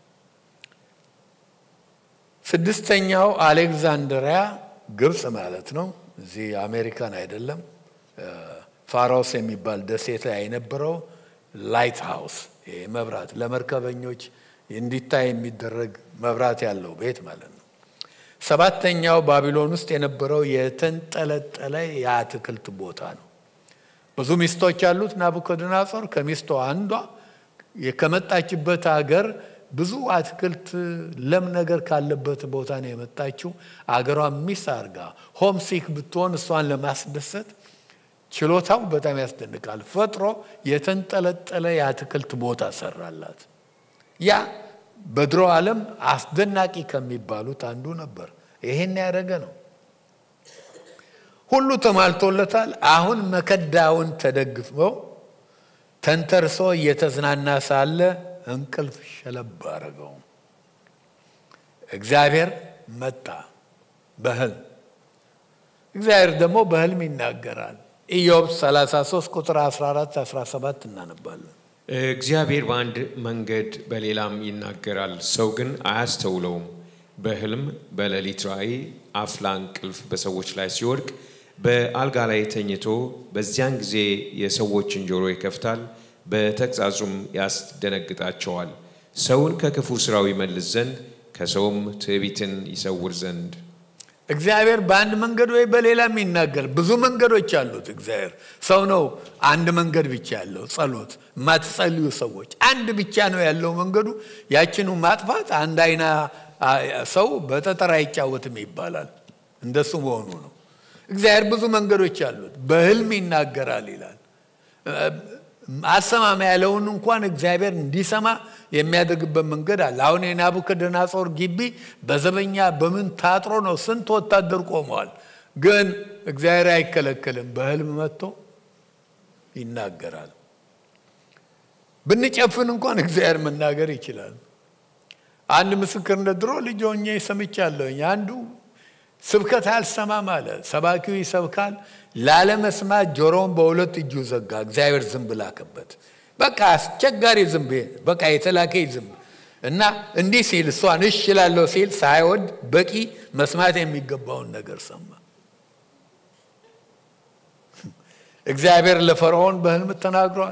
ስድስተኛው አሌክዛንድሪያ ግብፅ ማለት ነው። እዚህ አሜሪካን አይደለም። ፋሮስ የሚባል ደሴት ላይ የነበረው ላይት ሃውስ መብራት ለመርከበኞች እንዲታይ የሚደረግ መብራት ያለው ቤት ማለት ነው። ሰባተኛው ባቢሎን ውስጥ የነበረው የተንጠለጠለ የአትክልት ቦታ ነው። ብዙ ሚስቶች ያሉት ናቡከደነጾር ከሚስቶ አንዷ ከመጣችበት ሀገር ብዙ አትክልት ለም ነገር ካለበት ቦታ ነው የመጣችው። አገሯ ሚስ አርጋ ሆምሲክ ብትሆን እሷን ለማስደሰት ችሎታው በጣም ያስደንቃል። ፈጥሮ የተንጠለጠለ የአትክልት ቦታ ሰራላት። ያ በድሮ ዓለም አስደናቂ ከሚባሉት አንዱ ነበር። ይሄን ያደረገ ነው። ሁሉ ተሟልቶለታል። አሁን መከዳውን ተደግፈው ተንተርሶ እየተዝናና ሳለ እንቅልፍ ሸለብ አረገው። እግዚአብሔር መጣ በህልም። እግዚአብሔር ደግሞ በህልም ይናገራል። ኢዮብ 33 ቁጥር 14 17 እናነባለን። እግዚአብሔር በአንድ መንገድ በሌላም ይናገራል፣ ሰው ግን አያስተውለውም። በህልም በሌሊት ራእይ አፍላ እንቅልፍ በሰዎች ላይ ሲወድቅ በአልጋ ላይ ተኝቶ በዚያን ጊዜ የሰዎችን ጆሮ ይከፍታል፣ በተግሣጹም ያስደነግጣቸዋል። ሰውን ከክፉ ስራው ይመልስ ዘንድ ከሰውም ትዕቢትን ይሰውር ዘንድ እግዚአብሔር በአንድ መንገድ ወይ በሌላም ይናገር። ብዙ መንገዶች አሉት እግዚአብሔር። ሰው ነው አንድ መንገድ ብቻ ያለው ጸሎት። የማትጸልዩ ሰዎች አንድ ብቻ ነው ያለው መንገዱ። ያችኑ ማጥፋት አንድ አይና ሰው በጠጠር አይጫወትም ይባላል። እንደሱ መሆኑ ነው። እግዚአብሔር ብዙ መንገዶች አሉት። በህልም ይናገራል ይላል። አሰማማ ያለውን እንኳን እግዚአብሔር እንዲሰማ የሚያደርግበት መንገድ አለ። አሁን የናቡከደነጾር ግቢ በዘበኛ በምን ታጥሮ ነው? ስንት ወታደር ቆመዋል። ግን እግዚአብሔር አይከለከልም። በህልም መጥቶ ይናገራል። ብንጨፍን እንኳን እግዚአብሔር መናገር ይችላል። አንድ ምስክርነት ድሮ ልጅ ሆኜ ሰምቻለሁኝ። አንዱ ስብከት አልሰማም አለ። ሰባኪው ይሰብካል። ላለመስማት ጆሮውን በሁለት እጁ ዘጋ። እግዚአብሔር ዝንብ ላከበት። በቃ አስቸጋሪ ዝንብ፣ በቃ የተላከ ዝንብ እና እንዲህ ሲል እሷን እሽ እላለሁ ሲል ሳይወድ በቂ መስማት የሚገባውን ነገር ሰማ። እግዚአብሔር ለፈርዖን በህልም ተናግሯል።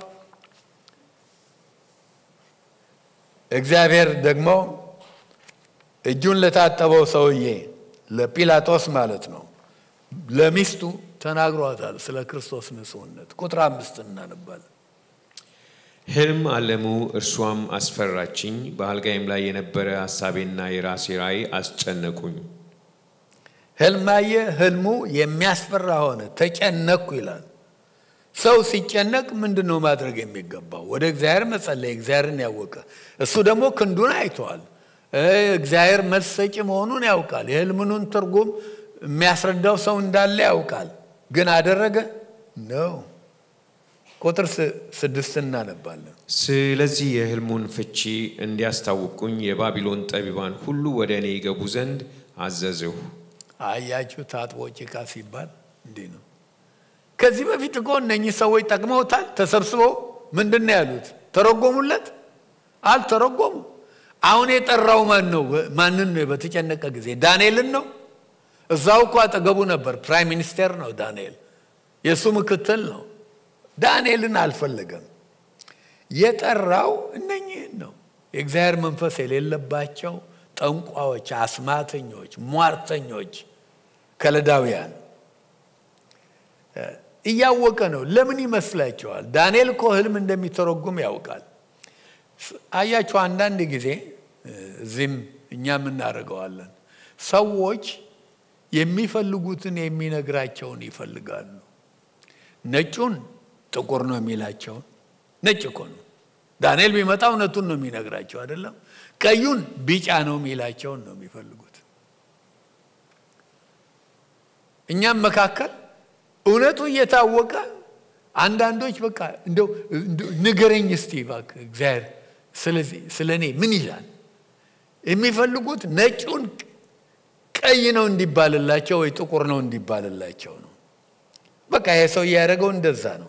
እግዚአብሔር ደግሞ እጁን ለታጠበው ሰውዬ ለጲላጦስ ማለት ነው ለሚስቱ ተናግሯታል ስለ ክርስቶስ ንጹሕነት። ቁጥር አምስት እናነባለን። ህልም አለሙ፣ እርሷም አስፈራችኝ። በአልጋይም ላይ የነበረ ሀሳቤና የራሴ ራእይ አስጨነቁኝ። ህልም አየ፣ ህልሙ የሚያስፈራ ሆነ፣ ተጨነቅኩ ይላል። ሰው ሲጨነቅ ምንድን ነው ማድረግ የሚገባው? ወደ እግዚአብሔር መጸለይ፣ እግዚአብሔርን ያወቀ እሱ ደግሞ ክንዱን አይተዋል። እግዚአብሔር መልስ ሰጪ መሆኑን ያውቃል። የህልምኑን ትርጉም የሚያስረዳው ሰው እንዳለ ያውቃል። ግን አደረገ ነው። ቁጥር ስድስት እናነባለን። ስለዚህ የህልሙን ፍቺ እንዲያስታውቁኝ የባቢሎን ጠቢባን ሁሉ ወደ እኔ ይገቡ ዘንድ አዘዝሁ። አያችሁ፣ ታጥቦ ጭቃ ሲባል እንዲህ ነው። ከዚህ በፊት እኮ እነኚህ ሰዎች ጠቅመውታል። ተሰብስበው ምንድን ነው ያሉት? ተረጎሙለት? አልተረጎሙም። አሁን የጠራው ማን ነው? ማንን ነው? በተጨነቀ ጊዜ ዳንኤልን ነው። እዛው እኮ አጠገቡ ነበር። ፕራይም ሚኒስቴር ነው ዳንኤል፣ የእሱ ምክትል ነው። ዳንኤልን አልፈለገም። የጠራው እነኚህን ነው። የእግዚአብሔር መንፈስ የሌለባቸው ጠንቋዎች፣ አስማተኞች፣ ሟርተኞች፣ ከለዳውያን እያወቀ ነው። ለምን ይመስላችኋል? ዳንኤል እኮ ህልም እንደሚተረጉም ያውቃል። አያችሁ፣ አንዳንድ ጊዜ እዚህም እኛም እናደርገዋለን። ሰዎች የሚፈልጉትን የሚነግራቸውን ይፈልጋሉ። ነጩን ጥቁር ነው የሚላቸውን ነጭ እኮ ነው። ዳንኤል ቢመጣ እውነቱን ነው የሚነግራቸው አይደለም። ቀዩን ቢጫ ነው የሚላቸውን ነው የሚፈልጉት። እኛም መካከል እውነቱ እየታወቀ አንዳንዶች በቃ እንደው ንገረኝ እስቲ እባክህ እግዚአብሔር ስለዚህ ስለ እኔ ምን ይላል? የሚፈልጉት ነጩን ቀይ ነው እንዲባልላቸው ወይ ጥቁር ነው እንዲባልላቸው ነው። በቃ ይሄ ሰው እያደረገው እንደዛ ነው።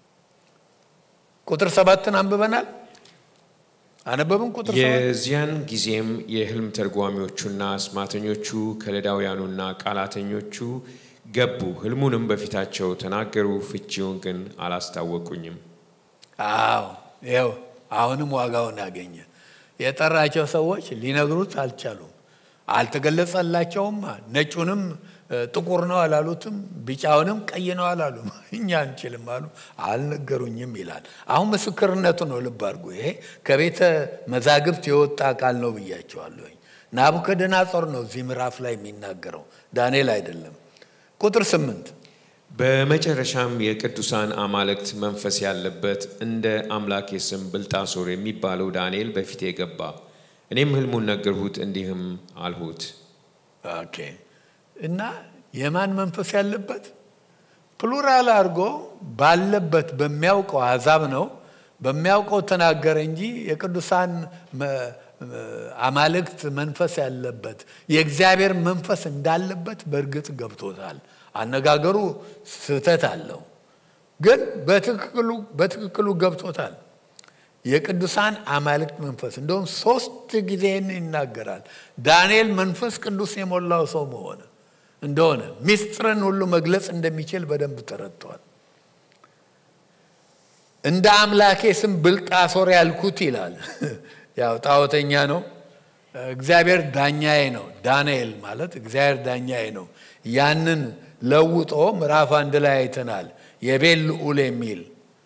ቁጥር ሰባትን አንብበናል። አነበብን። ቁጥር የዚያን ጊዜም የህልም ተርጓሚዎቹና አስማተኞቹ ከለዳውያኑና ቃላተኞቹ ገቡ፣ ህልሙንም በፊታቸው ተናገሩ፣ ፍቺውን ግን አላስታወቁኝም። አዎ ይኸው አሁንም ዋጋውን አገኘ። የጠራቸው ሰዎች ሊነግሩት አልቻሉም፣ አልተገለጸላቸውም። ነጩንም ጥቁር ነው አላሉትም፣ ቢጫውንም ቀይ ነው አላሉም። እኛ አንችልም አሉ፣ አልነገሩኝም ይላል። አሁን ምስክርነቱ ነው። ልብ አድርጉ። ይሄ ከቤተ መዛግብት የወጣ ቃል ነው ብያቸዋለሁኝ። ናቡከደነጾር ነው እዚህ ምዕራፍ ላይ የሚናገረው ዳንኤል አይደለም። ቁጥር ስምንት በመጨረሻም የቅዱሳን አማልክት መንፈስ ያለበት እንደ አምላኬ ስም ብልጣሶር የሚባለው ዳንኤል በፊቴ ገባ። እኔም ህልሙን ነገርሁት፣ እንዲህም አልሁት። ኦኬ እና የማን መንፈስ ያለበት ፕሉራል አድርጎ ባለበት በሚያውቀው አሕዛብ ነው በሚያውቀው ተናገረ እንጂ የቅዱሳን አማልክት መንፈስ ያለበት የእግዚአብሔር መንፈስ እንዳለበት በእርግጥ ገብቶታል። አነጋገሩ ስህተት አለው፣ ግን በትክክሉ ገብቶታል። የቅዱሳን አማልክት መንፈስ እንደውም ሶስት ጊዜ ይናገራል። ዳንኤል መንፈስ ቅዱስ የሞላው ሰው መሆነ እንደሆነ ሚስጥርን ሁሉ መግለጽ እንደሚችል በደንብ ተረድተዋል። እንደ አምላኬ ስም ብልጣሶር ያልኩት ይላል። ያው ጣዖተኛ ነው። እግዚአብሔር ዳኛዬ ነው። ዳንኤል ማለት እግዚአብሔር ዳኛዬ ነው። ያንን ለውጦ ምዕራፍ አንድ ላይ አይተናል። የቤል ልዑል የሚል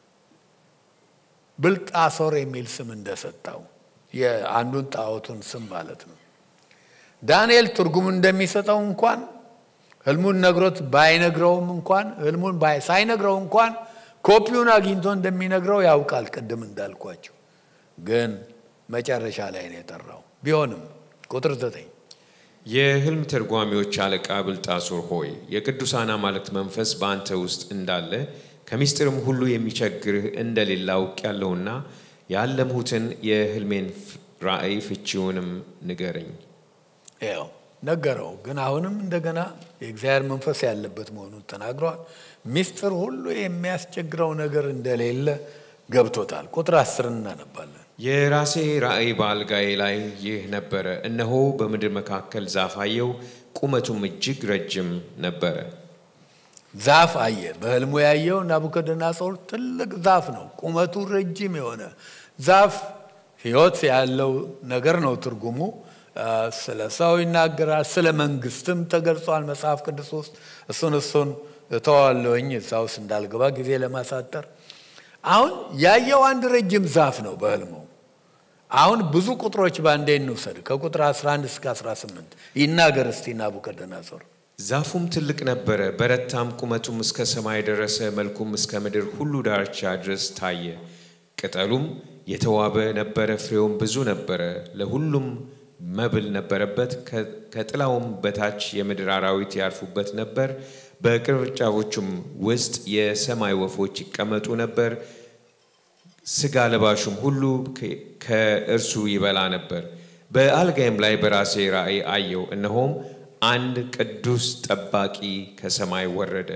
ብልጣሶር የሚል ስም እንደሰጠው የአንዱን ጣዖቱን ስም ማለት ነው። ዳንኤል ትርጉም እንደሚሰጠው እንኳን ህልሙን ነግሮት ባይነግረውም እንኳን ህልሙን ሳይነግረው እንኳን ኮፒውን አግኝቶ እንደሚነግረው ያውቃል። ቅድም እንዳልኳቸው ግን መጨረሻ ላይ ነው የጠራው። ቢሆንም ቁጥር ዘጠኝ የህልም ተርጓሚዎች አለቃ ብልጣሶር ሆይ የቅዱሳን አማልክት መንፈስ በአንተ ውስጥ እንዳለ ከምስጢርም ሁሉ የሚቸግርህ እንደሌለ አውቄአለሁና ያለምሁትን የህልሜን ራእይ ፍቺውንም ንገረኝ። ያው ነገረው። ግን አሁንም እንደገና የእግዚአብሔር መንፈስ ያለበት መሆኑን ተናግረዋል። ምስጢር ሁሉ የሚያስቸግረው ነገር እንደሌለ ገብቶታል። ቁጥር አስር እናነባለን። የራሴ ራእይ በአልጋዬ ላይ ይህ ነበረ። እነሆ በምድር መካከል ዛፍ አየሁ፣ ቁመቱም እጅግ ረጅም ነበረ። ዛፍ አየ። በህልሙ ያየው ናቡከደነጾር ትልቅ ዛፍ ነው፣ ቁመቱ ረጅም የሆነ ዛፍ። ህይወት ያለው ነገር ነው ትርጉሙ። ስለ ሰው ይናገራል፣ ስለ መንግስትም ተገልጿል መጽሐፍ ቅዱስ ውስጥ። እሱን እሱን እተዋለሁኝ እዛ ውስጥ እንዳልገባ ጊዜ ለማሳጠር። አሁን ያየው አንድ ረጅም ዛፍ ነው በህልሙ። አሁን ብዙ ቁጥሮች በአንዴ እንውሰድ። ከቁጥር 11 እስከ 18 ይናገር እስቲ ናቡከደነጾር። ዛፉም ትልቅ ነበረ፣ በረታም፣ ቁመቱም እስከ ሰማይ ደረሰ፣ መልኩም እስከ ምድር ሁሉ ዳርቻ ድረስ ታየ። ቅጠሉም የተዋበ ነበረ፣ ፍሬውም ብዙ ነበረ፣ ለሁሉም መብል ነበረበት። ከጥላውም በታች የምድር አራዊት ያርፉበት ነበር። በቅርንጫፎቹም ውስጥ የሰማይ ወፎች ይቀመጡ ነበር። ስጋ ለባሹም ሁሉ ከእርሱ ይበላ ነበር። በአልጋይም ላይ በራሴ ራእይ አየው፣ እነሆም አንድ ቅዱስ ጠባቂ ከሰማይ ወረደ።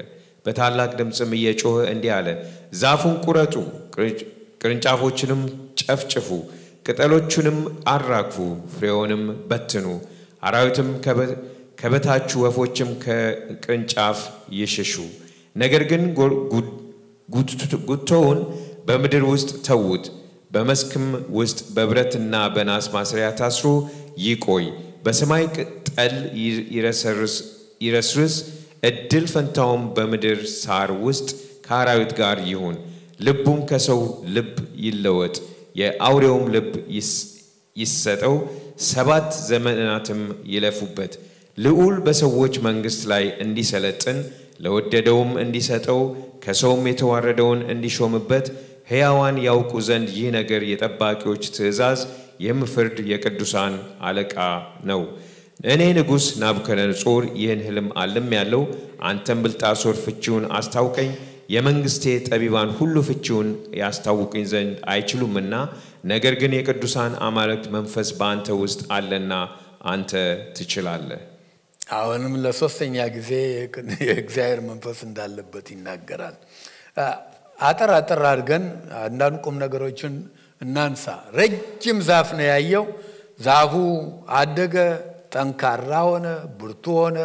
በታላቅ ድምፅም እየጮኸ እንዲህ አለ፣ ዛፉን ቁረጡ፣ ቅርንጫፎችንም ጨፍጭፉ፣ ቅጠሎቹንም አራግፉ፣ ፍሬውንም በትኑ። አራዊትም ከበታቹ ወፎችም ከቅርንጫፍ ይሽሹ። ነገር ግን ጉቶውን በምድር ውስጥ ተዉት፣ በመስክም ውስጥ በብረትና በናስ ማሰሪያ ታስሮ ይቆይ። በሰማይ ጠል ይረስርስ፣ እድል ፈንታውም በምድር ሳር ውስጥ ከአራዊት ጋር ይሁን። ልቡም ከሰው ልብ ይለወጥ፣ የአውሬውም ልብ ይሰጠው፣ ሰባት ዘመናትም ይለፉበት። ልዑል በሰዎች መንግሥት ላይ እንዲሰለጥን ለወደደውም እንዲሰጠው ከሰውም የተዋረደውን እንዲሾምበት ሕያዋን ያውቁ ዘንድ ይህ ነገር የጠባቂዎች ትእዛዝ የምፍርድ የቅዱሳን አለቃ ነው። እኔ ንጉሥ ናቡከደነጾር ይህን ሕልም አልም ያለው አንተም ብልጣሶር ፍቺውን አስታውቀኝ። የመንግሥቴ ጠቢባን ሁሉ ፍቺውን ያስታውቁኝ ዘንድ አይችሉምና፣ ነገር ግን የቅዱሳን አማልክት መንፈስ በአንተ ውስጥ አለና አንተ ትችላለህ። አሁንም ለሶስተኛ ጊዜ የእግዚአብሔር መንፈስ እንዳለበት ይናገራል። አጠር አጠር አድርገን አንዳንድ ቁም ነገሮችን እናንሳ። ረጅም ዛፍ ነው ያየው። ዛፉ አደገ፣ ጠንካራ ሆነ፣ ብርቱ ሆነ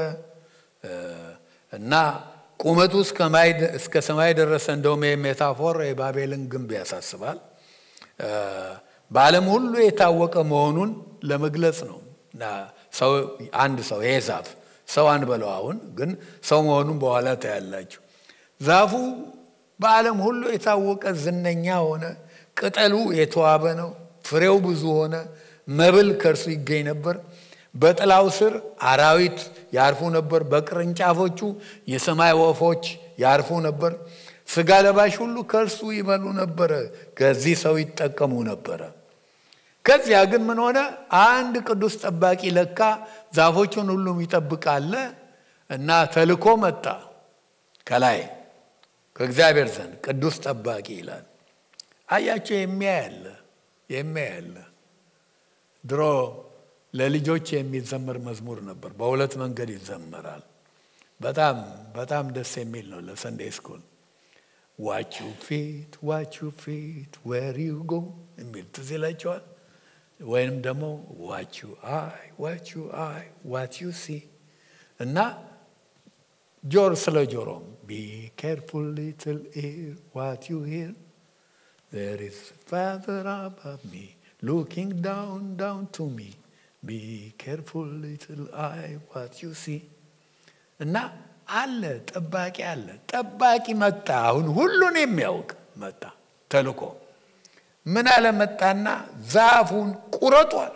እና ቁመቱ እስከ ሰማይ ደረሰ። እንደውም ሜታፎር የባቤልን ግንብ ያሳስባል። በዓለም ሁሉ የታወቀ መሆኑን ለመግለጽ ነው። ሰው አንድ ሰው ይሄ ዛፍ ሰው አንበለው አሁን ግን ሰው መሆኑን በኋላ ታያላችሁ። ዛፉ በዓለም ሁሉ የታወቀ ዝነኛ ሆነ። ቅጠሉ የተዋበ ነው። ፍሬው ብዙ ሆነ። መብል ከእርሱ ይገኝ ነበር። በጥላው ስር አራዊት ያርፉ ነበር። በቅርንጫፎቹ የሰማይ ወፎች ያርፉ ነበር። ስጋ ለባሽ ሁሉ ከእርሱ ይበሉ ነበረ። ከዚህ ሰው ይጠቀሙ ነበረ። ከዚያ ግን ምን ሆነ? አንድ ቅዱስ ጠባቂ ለካ ዛፎቹን ሁሉም ይጠብቃለ እና ተልኮ መጣ ከላይ ከእግዚአብሔር ዘንድ ቅዱስ ጠባቂ ይላል። አያቸው የሚያያለ የሚያያለ ድሮ ለልጆች የሚዘመር መዝሙር ነበር። በሁለት መንገድ ይዘመራል። በጣም በጣም ደስ የሚል ነው ለሰንዴ ስኩል ዋች ዩ ፊት ዋች ዩ ፊት ዌር ዩ ጎ የሚል ትዝ ይላቸዋል። ወይንም ደግሞ ዋች ዩ አይ ዋች ዩ አይ ዋት ዩ ሲ እና ጆር ስለ ጆሮም ቢ ኬርፉል ሊትል ኢር ዋት ዩ ሂር ዜር ኢዝ ፋዘር አባቭ ሚ ሉኪንግ ዳውን ዳውን ቱ ሚ ቢ ኬርፉል ሊትል አይ ዋት ዩ ሲ እና አለ ጠባቂ አለ። ጠባቂ መጣ። አሁን ሁሉን የሚያውቅ መጣ ተልኮ ምን አለ መጣና ዛፉን ቁረጧል፣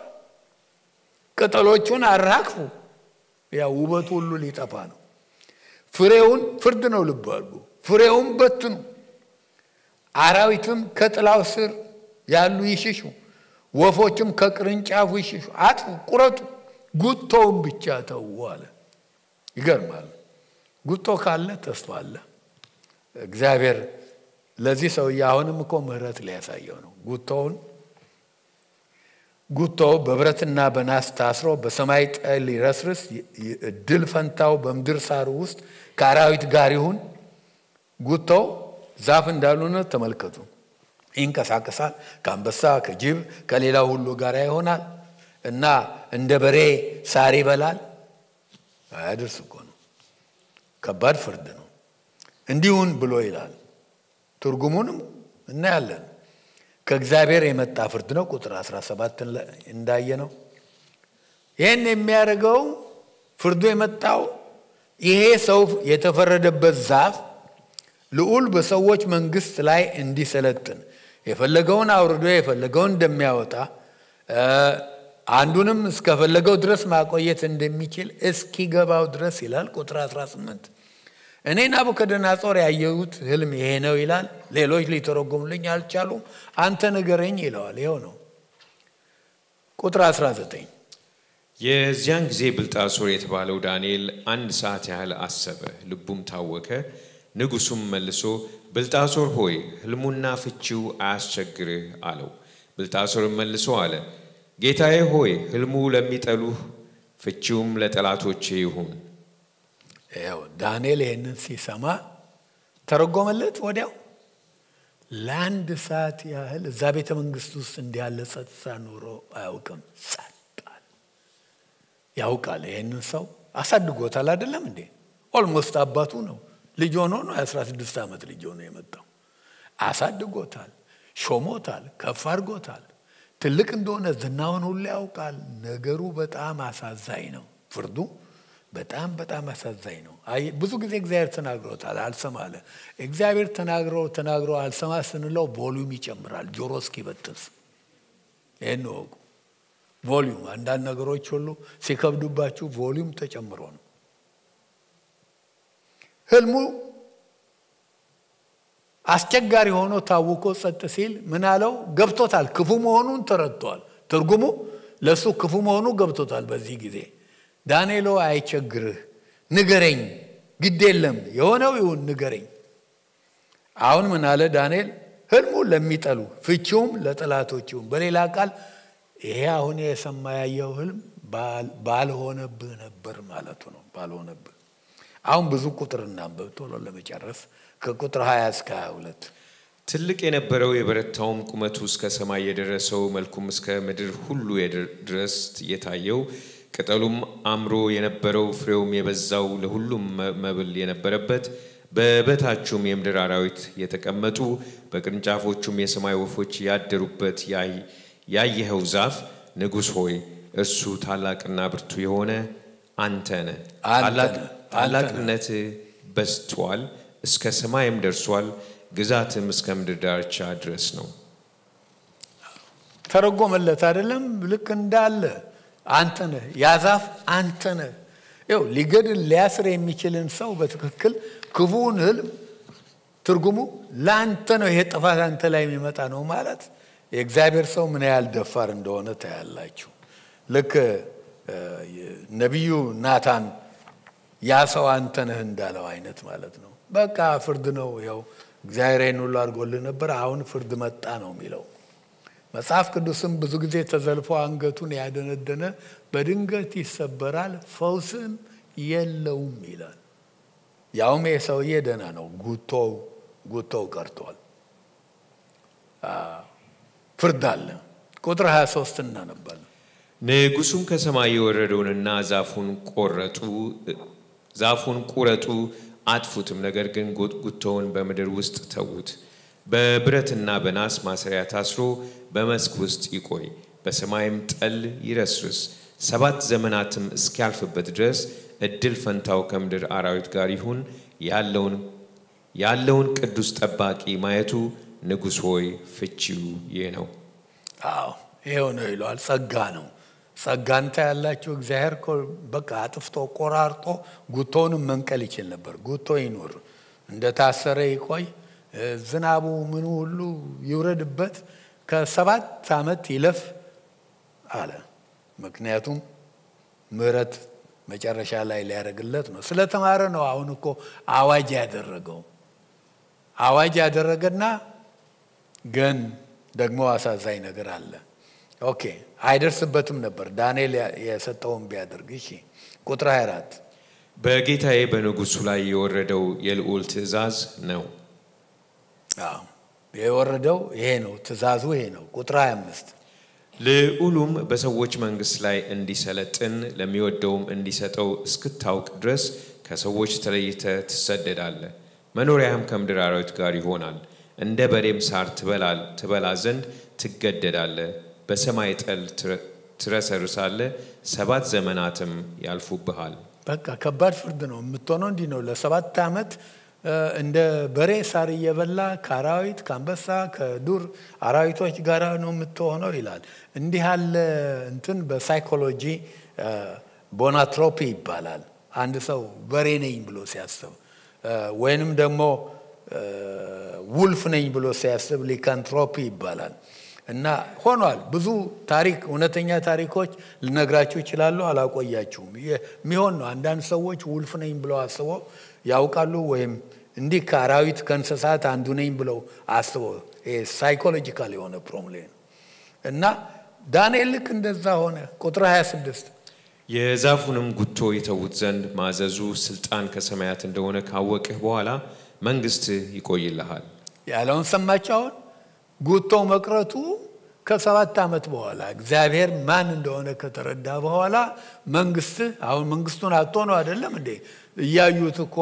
ቅጠሎቹን አራግፉ። ያው ውበቱ ሁሉ ሊጠፋ ነው። ፍሬውን ፍርድ ነው ልብ አድርጉ። ፍሬውን በትኑ፣ አራዊትም ከጥላው ስር ያሉ ይሽሹ፣ ወፎችም ከቅርንጫፉ ይሽሹ። አጥፉ፣ ቁረጡ፣ ጉቶውን ብቻ ተዉ አለ። ይገርማል። ጉቶ ካለ ተስፋ አለ። እግዚአብሔር ለዚህ ሰውዬ አሁንም እኮ ምሕረት ሊያሳየው ነው። ጉቶውን ጉቶው በብረትና በናስ ታስሮ በሰማይ ጠል ይረስርስ፣ እድል ፈንታው በምድር ሳር ውስጥ ከአራዊት ጋር ይሁን። ጉቶው ዛፍ እንዳልሆነ ተመልከቱ። ይንቀሳቀሳል፣ ከአንበሳ ከጅብ ከሌላው ሁሉ ጋር ይሆናል እና እንደ በሬ ሳር ይበላል። አያደርስ እኮ ነው። ከባድ ፍርድ ነው። እንዲሁን ብሎ ይላል። ትርጉሙንም እናያለን። ከእግዚአብሔር የመጣ ፍርድ ነው። ቁጥር 17 እንዳየ ነው። ይህን የሚያደርገው ፍርዱ የመጣው ይሄ ሰው የተፈረደበት ዛፍ ልዑል በሰዎች መንግስት ላይ እንዲሰለጥን የፈለገውን አውርዶ የፈለገውን እንደሚያወጣ አንዱንም እስከፈለገው ድረስ ማቆየት እንደሚችል እስኪገባው ድረስ ይላል። ቁጥር 18 እኔ ናቡከደነፆር ያየሁት ህልም ይሄ ነው ይላል። ሌሎች ሊተረጉሙልኝ አልቻሉም። አንተ ንገረኝ ይለዋል። ይኸው ነው። ቁጥር 19 የዚያን ጊዜ ብልጣሶር የተባለው ዳንኤል አንድ ሰዓት ያህል አሰበ፣ ልቡም ታወከ። ንጉሱም መልሶ ብልጣሶር ሆይ ህልሙና ፍቺው አያስቸግርህ አለው። ብልጣሶርም መልሶ አለ ጌታዬ ሆይ ህልሙ ለሚጠሉህ ፍቺውም ለጠላቶቼ ይሁን። ያው ዳንኤል ይህንን ሲሰማ ተረጎመለት ወዲያው። ለአንድ ሰዓት ያህል እዛ ቤተ መንግስት ውስጥ እንዲያለ ጸጥታ ኖሮ አያውቅም። ጸጣል። ያውቃል። ይህንን ሰው አሳድጎታል አይደለም እንዴ? ኦልሞስት አባቱ ነው። ልጅ ሆኖ ነው የአስራ ስድስት ዓመት ልጅ ሆኖ የመጣው። አሳድጎታል፣ ሾሞታል፣ ከፍ አድርጎታል። ትልቅ እንደሆነ ዝናውን ሁሉ ያውቃል። ነገሩ በጣም አሳዛኝ ነው። ፍርዱ በጣም በጣም አሳዛኝ ነው። አይ ብዙ ጊዜ እግዚአብሔር ተናግሮታል፣ አልሰማ አለ። እግዚአብሔር ተናግሮ ተናግሮ አልሰማ ስንለው ቮሊዩም ይጨምራል፣ ጆሮ እስኪበጥስ። ይህን ወቁ። ቮሊዩም አንዳንድ ነገሮች ሁሉ ሲከብዱባችሁ ቮሊዩም ተጨምሮ ነው። ህልሙ አስቸጋሪ ሆኖ ታውቆ ጸጥ ሲል ምን አለው? ገብቶታል። ክፉ መሆኑን ተረድቷል። ትርጉሙ ለእሱ ክፉ መሆኑ ገብቶታል። በዚህ ጊዜ ዳንኤሎ አይቸግርህ፣ ንገረኝ፣ ግድ የለም የሆነው ይሁን ንገረኝ። አሁን ምን አለ ዳንኤል? ህልሙ ለሚጠሉ ፍቺውም ለጠላቶች ይሁን። በሌላ ቃል ይሄ አሁን የሰማ ያየው ህልም ባልሆነብህ ነበር ማለቱ ነው። ባልሆነብህ አሁን ብዙ ቁጥር እናንብብ ቶሎ ለመጨረስ ከቁጥር 20 እስከ 22 ትልቅ የነበረው የበረታውም ቁመቱ እስከ ሰማይ የደረሰው መልኩም እስከ ምድር ሁሉ ድረስ የታየው ቅጠሉም አምሮ የነበረው ፍሬውም የበዛው ለሁሉም መብል የነበረበት በበታቹም የምድር አራዊት የተቀመጡ በቅርንጫፎቹም የሰማይ ወፎች ያደሩበት ያየኸው ዛፍ ንጉሥ ሆይ እርሱ ታላቅና ብርቱ የሆነ አንተ ነህ። ታላቅነት በዝቷል፣ እስከ ሰማይም ደርሷል፣ ግዛትም እስከ ምድር ዳርቻ ድረስ ነው። ተረጎመለት አይደለም? ልክ እንዳለ አንተ ነህ፣ ያ ዛፍ አንተ ነህ። ይኸው ሊገድል ሊያስር የሚችልን ሰው በትክክል ክፉውን ህልም ትርጉሙ ለአንተ ነው፣ ይሄ ጥፋት አንተ ላይ የሚመጣ ነው ማለት የእግዚአብሔር ሰው ምን ያህል ደፋር እንደሆነ ታያላችሁ። ልክ ነቢዩ ናታን ያ ሰው አንተ ነህ እንዳለው አይነት ማለት ነው። በቃ ፍርድ ነው፣ ያው እግዚአብሔር ይህን ሁሉ አድርጎልህ ነበር፣ አሁን ፍርድ መጣ ነው የሚለው። መጽሐፍ ቅዱስም ብዙ ጊዜ ተዘልፎ አንገቱን ያደነደነ በድንገት ይሰበራል፣ ፈውስም የለውም ይላል። ያውም ይህ ሰውዬ ደህና ነው፣ ጉቶው ጉቶው ቀርቷል። ፍርድ አለ። ቁጥር 23 እናነባለን። ንጉሡም ከሰማይ የወረደውንና ዛፉን ቆረጡ ዛፉን ቁረጡ አጥፉትም፣ ነገር ግን ጉቶውን በምድር ውስጥ ተዉት። በብረትና በናስ ማሰሪያ ታስሮ በመስክ ውስጥ ይቆይ፣ በሰማይም ጠል ይረስርስ። ሰባት ዘመናትም እስኪያልፍበት ድረስ እድል ፈንታው ከምድር አራዊት ጋር ይሁን። ያለውን ያለውን ቅዱስ ጠባቂ ማየቱ ንጉሥ ሆይ ፍቺው ይህ ነው። አዎ ይሄው ነው ይለዋል። ጸጋ ነው። ጸጋንታ ያላችሁ እግዚአብሔር እኮ በቃ አጥፍቶ ቆራርጦ ጉቶውንም መንቀል ይችል ነበር። ጉቶ ይኑር፣ እንደታሰረ ይቆይ፣ ዝናቡ ምኑ ሁሉ ይውረድበት፣ ከሰባት ዓመት ይለፍ አለ። ምክንያቱም ምሕረት መጨረሻ ላይ ሊያደርግለት ነው። ስለተማረ ነው። አሁን እኮ አዋጅ ያደረገው አዋጅ ያደረገና ግን ደግሞ አሳዛኝ ነገር አለ። ኦኬ አይደርስበትም ነበር ዳንኤል የሰጠውን ቢያደርግ። እሺ ቁጥር 24 በጌታዬ በንጉሡ ላይ የወረደው የልዑል ትእዛዝ ነው። አዎ የወረደው ይሄ ነው፣ ትእዛዙ ይሄ ነው። ቁጥር 25 ልዑሉም በሰዎች መንግሥት ላይ እንዲሰለጥን ለሚወደውም እንዲሰጠው እስክታውቅ ድረስ ከሰዎች ተለይተ ትሰደዳለህ። መኖሪያህም ከምድር አራዊት ጋር ይሆናል። እንደ በሬም ሳር ትበላ ዘንድ ትገደዳለህ። በሰማይ ጠል ትረሰርሳለህ። ሰባት ዘመናትም ያልፉብሃል። በቃ ከባድ ፍርድ ነው የምትሆነው። እንዲህ ነው ለሰባት ዓመት እንደ በሬ ሳር እየበላ ከአራዊት ከአንበሳ ከዱር አራዊቶች ጋር ነው የምትሆነው ይላል። እንዲህ ያለ እንትን በሳይኮሎጂ ቦናትሮፒ ይባላል። አንድ ሰው በሬ ነኝ ብሎ ሲያስብ ወይንም ደግሞ ውልፍ ነኝ ብሎ ሲያስብ ሊካንትሮፒ ይባላል። እና ሆኗል። ብዙ ታሪክ እውነተኛ ታሪኮች ልነግራችሁ ይችላሉ። አላቆያችሁም። የሚሆን ነው። አንዳንድ ሰዎች ውልፍ ነኝ ብለው አስበው ያውቃሉ። ወይም እንዲህ ከአራዊት ከእንስሳት አንዱ ነኝ ብለው አስበው ሳይኮሎጂካል የሆነ ፕሮብሌም እና ዳንኤል ልክ እንደዛ ሆነ። ቁጥር 26 የዛፉንም ጉቶ ይተዉት ዘንድ ማዘዙ ስልጣን ከሰማያት እንደሆነ ካወቅህ በኋላ መንግሥትህ ይቆይልሃል። ያለውን ሰማችሁ። አሁን ጉቶ መቅረቱ ከሰባት ዓመት በኋላ እግዚአብሔር ማን እንደሆነ ከተረዳ በኋላ መንግስትህ አሁን መንግስቱን አጥቶ ነው አይደለም እንዴ? እያዩት እኮ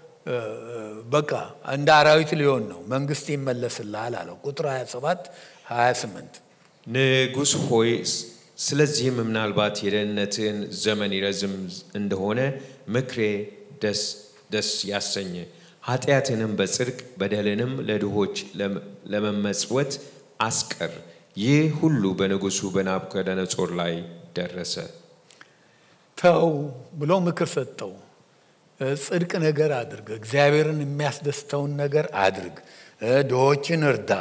በቃ እንደ አራዊት ሊሆን ነው። መንግስት ይመለስልሃል አለው። ቁጥር 27 28 ንጉሥ ሆይ ስለዚህም ምናልባት የደህንነትህን ዘመን ይረዝም እንደሆነ ምክሬ ደስ ደስ ያሰኘ ኃጢአትንም በጽድቅ በደልንም ለድሆች ለመመጽወት አስቀር። ይህ ሁሉ በንጉሡ በናቡከደነጾር ላይ ደረሰ። ተው ብሎ ምክር ሰጠው። ጽድቅ ነገር አድርግ፣ እግዚአብሔርን የሚያስደስተውን ነገር አድርግ፣ ድሆችን እርዳ፣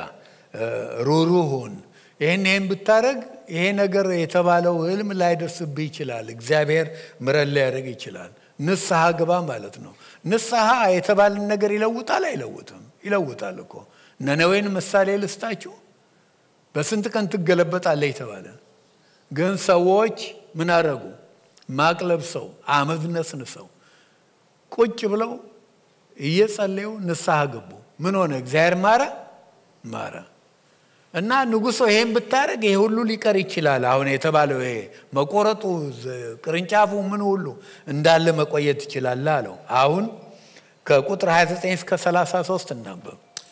ሩሩህ ሁን። ይህን ይህን ብታደረግ ይሄ ነገር የተባለው ህልም ላይደርስብህ ይችላል። እግዚአብሔር ምሕረት ሊያደርግ ይችላል። ንስሐ ግባ ማለት ነው። ንስሐ የተባለን ነገር ይለውጣል አይለውጥም? ይለውጣል እኮ። ነነዌን ምሳሌ ልስጣችሁ። በስንት ቀን ትገለበጣለህ የተባለ ግን ሰዎች ምን አደረጉ? ማቅ ለብሰው አመድ ነስንሰው ቁጭ ብለው እየጸለዩ ንስሐ ገቡ። ምን ሆነ? እግዚአብሔር ማረ ማረ እና ንጉሶ ይሄን ብታደርግ ይሄ ሁሉ ሊቀር ይችላል። አሁን የተባለው ይሄ መቆረጡ፣ ቅርንጫፉ፣ ምን ሁሉ እንዳለ መቆየት ይችላል አለው። አሁን ከቁጥር 29 እስከ 33 እናንበብ።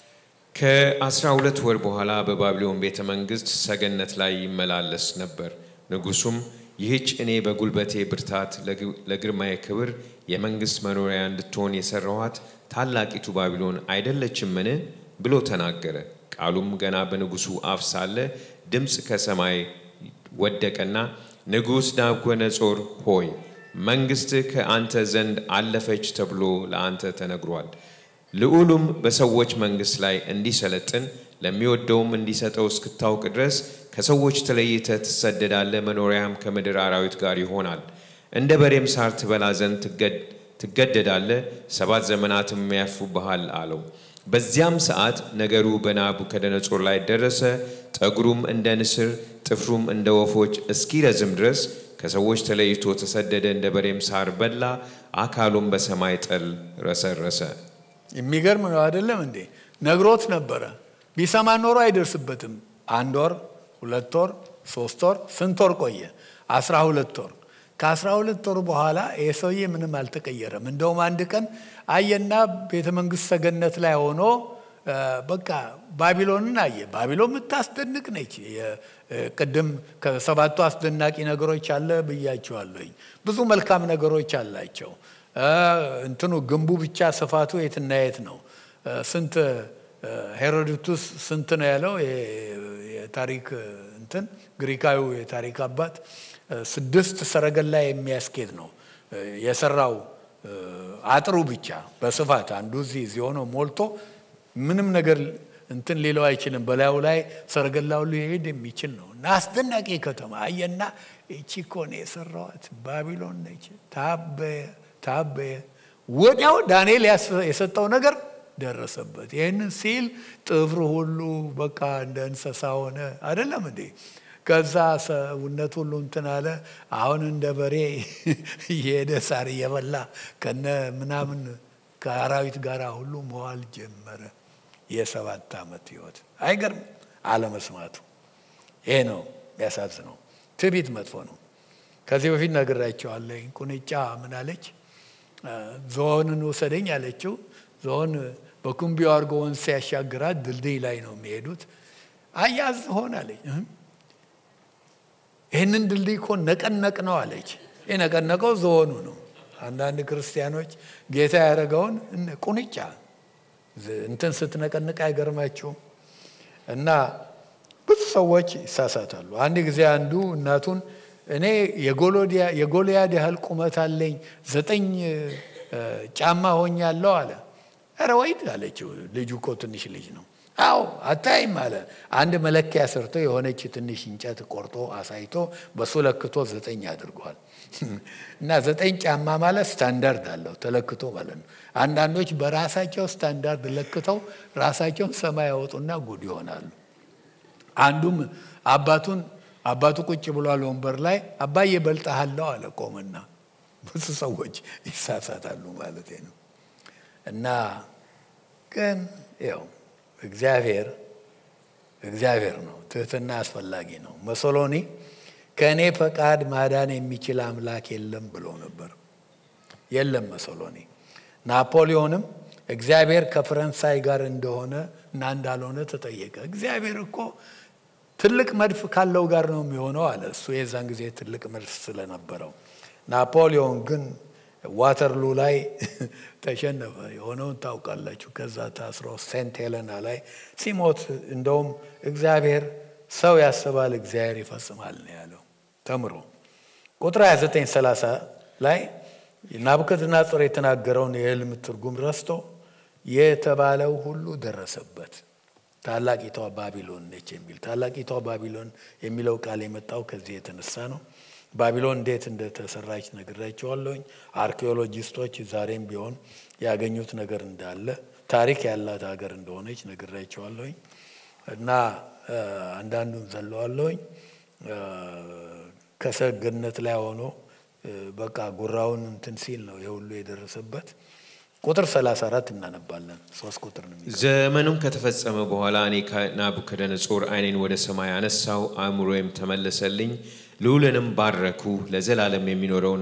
ከአስራ ሁለት ወር በኋላ በባቢሎን ቤተ መንግሥት ሰገነት ላይ ይመላለስ ነበር። ንጉሡም ይህች እኔ በጉልበቴ ብርታት ለግርማዬ ክብር የመንግሥት መኖሪያ እንድትሆን የሠራኋት ታላቂቱ ባቢሎን አይደለችምን? ብሎ ተናገረ። ቃሉም ገና በንጉሡ አፍ ሳለ ድምፅ ከሰማይ ወደቀና ንጉሥ ናቡከደነፆር ሆይ መንግሥትህ ከአንተ ዘንድ አለፈች ተብሎ ለአንተ ተነግሯል። ልዑሉም በሰዎች መንግሥት ላይ እንዲሰለጥን ለሚወደውም እንዲሰጠው እስክታውቅ ድረስ ከሰዎች ተለይተህ ትሰደዳለህ፣ መኖሪያም ከምድር አራዊት ጋር ይሆናል። እንደ በሬም ሳር ትበላ ዘንድ ትገደዳለህ፣ ሰባት ዘመናትም ያልፉብሃል አለው። በዚያም ሰዓት ነገሩ በናቡከደነፆር ላይ ደረሰ። ጠጉሩም እንደ ንስር ጥፍሩም እንደ ወፎች እስኪረዝም ድረስ ከሰዎች ተለይቶ ተሰደደ። እንደ በሬም ሳር በላ፣ አካሉም በሰማይ ጠል ረሰረሰ። የሚገርም ነው አይደለም እንዴ? ነግሮት ነበረ። ቢሰማ ኖሮ አይደርስበትም። አንድ ወር፣ ሁለት ወር፣ ሶስት ወር፣ ስንት ወር ቆየ? አስራ ሁለት ወር። ከአስራ ሁለት ወር በኋላ ይህ ሰውዬ ምንም አልተቀየረም። እንደውም አንድ ቀን አየና ቤተ መንግስት ሰገነት ላይ ሆኖ በቃ ባቢሎንን አየ። ባቢሎን የምታስደንቅ ነች። ቅድም ከሰባቱ አስደናቂ ነገሮች አለ ብያቸዋለሁኝ። ብዙ መልካም ነገሮች አላቸው። እንትኑ ግንቡ ብቻ ስፋቱ የትና የት ነው? ስንት ሄሮዶቱስ ስንት ነው ያለው? የታሪክ እንትን ግሪካዊ የታሪክ አባት ስድስት ሰረገላ የሚያስኬድ ነው የሰራው አጥሩ ብቻ በስፋት አንዱ እዚህ እዚህ ሆኖ ሞልቶ ምንም ነገር እንትን ሌለው አይችልም። በላዩ ላይ ሰረገላ ሁሉ ይሄድ የሚችል ነው እና አስደናቂ ከተማ አየና ይቺ እኮ ነው የሰራዋት ባቢሎን ነች። ታበየ ታበየ። ወዲያው ዳንኤል የሰጠው ነገር ደረሰበት። ይህንን ሲል ጥፍር ሁሉ በቃ እንደ እንስሳ ሆነ። አይደለም እንዴ? ከዛ ሰውነት ሁሉ እንትን አለ። አሁን እንደ በሬ እየሄደ ሳር እየበላ ከነ ምናምን ከአራዊት ጋር ሁሉ መዋል ጀመረ። የሰባት ዓመት ህይወት አይገርም? አለመስማቱ ይሄ ነው የሚያሳዝነው። ትዕቢት መጥፎ ነው። ከዚህ በፊት ነግራቸዋለሁ። ቁንጫ ምን አለች? ዝሆንን ውሰደኝ አለችው። ዝሆን በኩምቢው አድርጎ ወንዝ ሲያሻግራት ድልድይ ላይ ነው የሚሄዱት። አያዝ ዝሆን አለች ይህንን ድልድይ እኮ ነቀነቅ ነው አለች። የነቀነቀው ዝሆኑ ነው። አንዳንድ ክርስቲያኖች ጌታ ያደረገውን ቁንጫ እንትን ስትነቀንቅ አይገርማችሁም? እና ብዙ ሰዎች ይሳሳታሉ። አንድ ጊዜ አንዱ እናቱን እኔ የጎልያድ ያህል ቁመት አለኝ ዘጠኝ ጫማ ሆኛለሁ አለ። ኧረ ወይድ አለችው። ልጁ እኮ ትንሽ ልጅ ነው። አዎ አታይም አለ። አንድ መለኪያ ሰርቶ የሆነች ትንሽ እንጨት ቆርጦ አሳይቶ በሱ ለክቶ ዘጠኝ አድርጓል። እና ዘጠኝ ጫማ ማለት ስታንዳርድ አለው ተለክቶ ማለት ነው። አንዳንዶች በራሳቸው ስታንዳርድ ለክተው ራሳቸውን ሰማይ ያወጡና ጉድ ይሆናሉ። አንዱም አባቱን አባቱ ቁጭ ብሏል ወንበር ላይ። አባዬ በልጠሃለሁ አለ ቆመና። ብዙ ሰዎች ይሳሳታሉ ማለት ነው። እና ግን ያው እግዚአብሔር እግዚአብሔር ነው። ትህትና አስፈላጊ ነው። መሶሎኒ ከእኔ ፈቃድ ማዳን የሚችል አምላክ የለም ብሎ ነበር። የለም መሶሎኒ። ናፖሊዮንም እግዚአብሔር ከፈረንሳይ ጋር እንደሆነ እና እንዳልሆነ ተጠየቀ። እግዚአብሔር እኮ ትልቅ መድፍ ካለው ጋር ነው የሚሆነው አለ። እሱ የዛን ጊዜ ትልቅ መድፍ ስለነበረው። ናፖሊዮን ግን ዋተርሉ ላይ ተሸነፈ። የሆነውን ታውቃላችሁ። ከዛ ታስሮ ሴንት ሄለና ላይ ሲሞት እንደውም እግዚአብሔር ሰው ያስባል እግዚአብሔር ይፈጽማል ነው ያለው ተምሮ ቁጥር 29 30 ላይ ናቡከደነፆር የተናገረውን የሕልም ትርጉም ረስቶ የተባለው ሁሉ ደረሰበት። ታላቂቷ ባቢሎን ነች የሚል ታላቂቷ ባቢሎን የሚለው ቃል የመጣው ከዚህ የተነሳ ነው። ባቢሎን እንዴት እንደተሰራች ነግራቸዋለሁኝ። አርኪኦሎጂስቶች ዛሬም ቢሆን ያገኙት ነገር እንዳለ ታሪክ ያላት ሀገር እንደሆነች ነግራቸዋለሁኝ እና አንዳንዱን ዘለዋለሁኝ ከሰገነት ላይ ሆኖ በቃ ጉራውን እንትን ሲል ነው የሁሉ የደረሰበት። ቁጥር 34 እናነባለን። ሶስት ቁጥር ነው። ዘመኑም ከተፈጸመ በኋላ እኔ ናቡከደነፆር ዓይኔን ወደ ሰማይ አነሳው፣ አእምሮዬም ተመለሰልኝ። ልዑልንም ባረኩ፣ ለዘላለም የሚኖረውን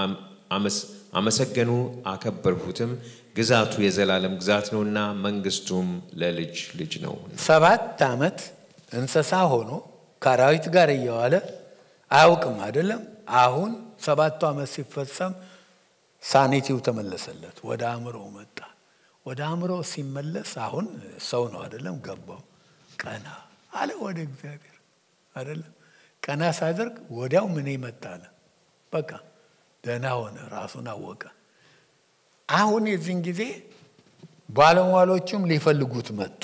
አመሰገኑ፣ አከበርሁትም። ግዛቱ የዘላለም ግዛት ነውና መንግስቱም ለልጅ ልጅ ነው። ሰባት ዓመት እንስሳ ሆኖ ከአራዊት ጋር እየዋለ አያውቅም አይደለም። አሁን ሰባቱ ዓመት ሲፈጸም ሳኒቲው ተመለሰለት፣ ወደ አእምሮ መጣ። ወደ አእምሮ ሲመለስ አሁን ሰው ነው አይደለም። ገባው፣ ቀና አለ ወደ እግዚአብሔር አይደለም። ቀና ሳደርግ ወዲያው ምን ይመጣለ? በቃ ደህና ሆነ፣ ራሱን አወቀ። አሁን የዚህን ጊዜ ባለሟሎቹም ሊፈልጉት መጡ።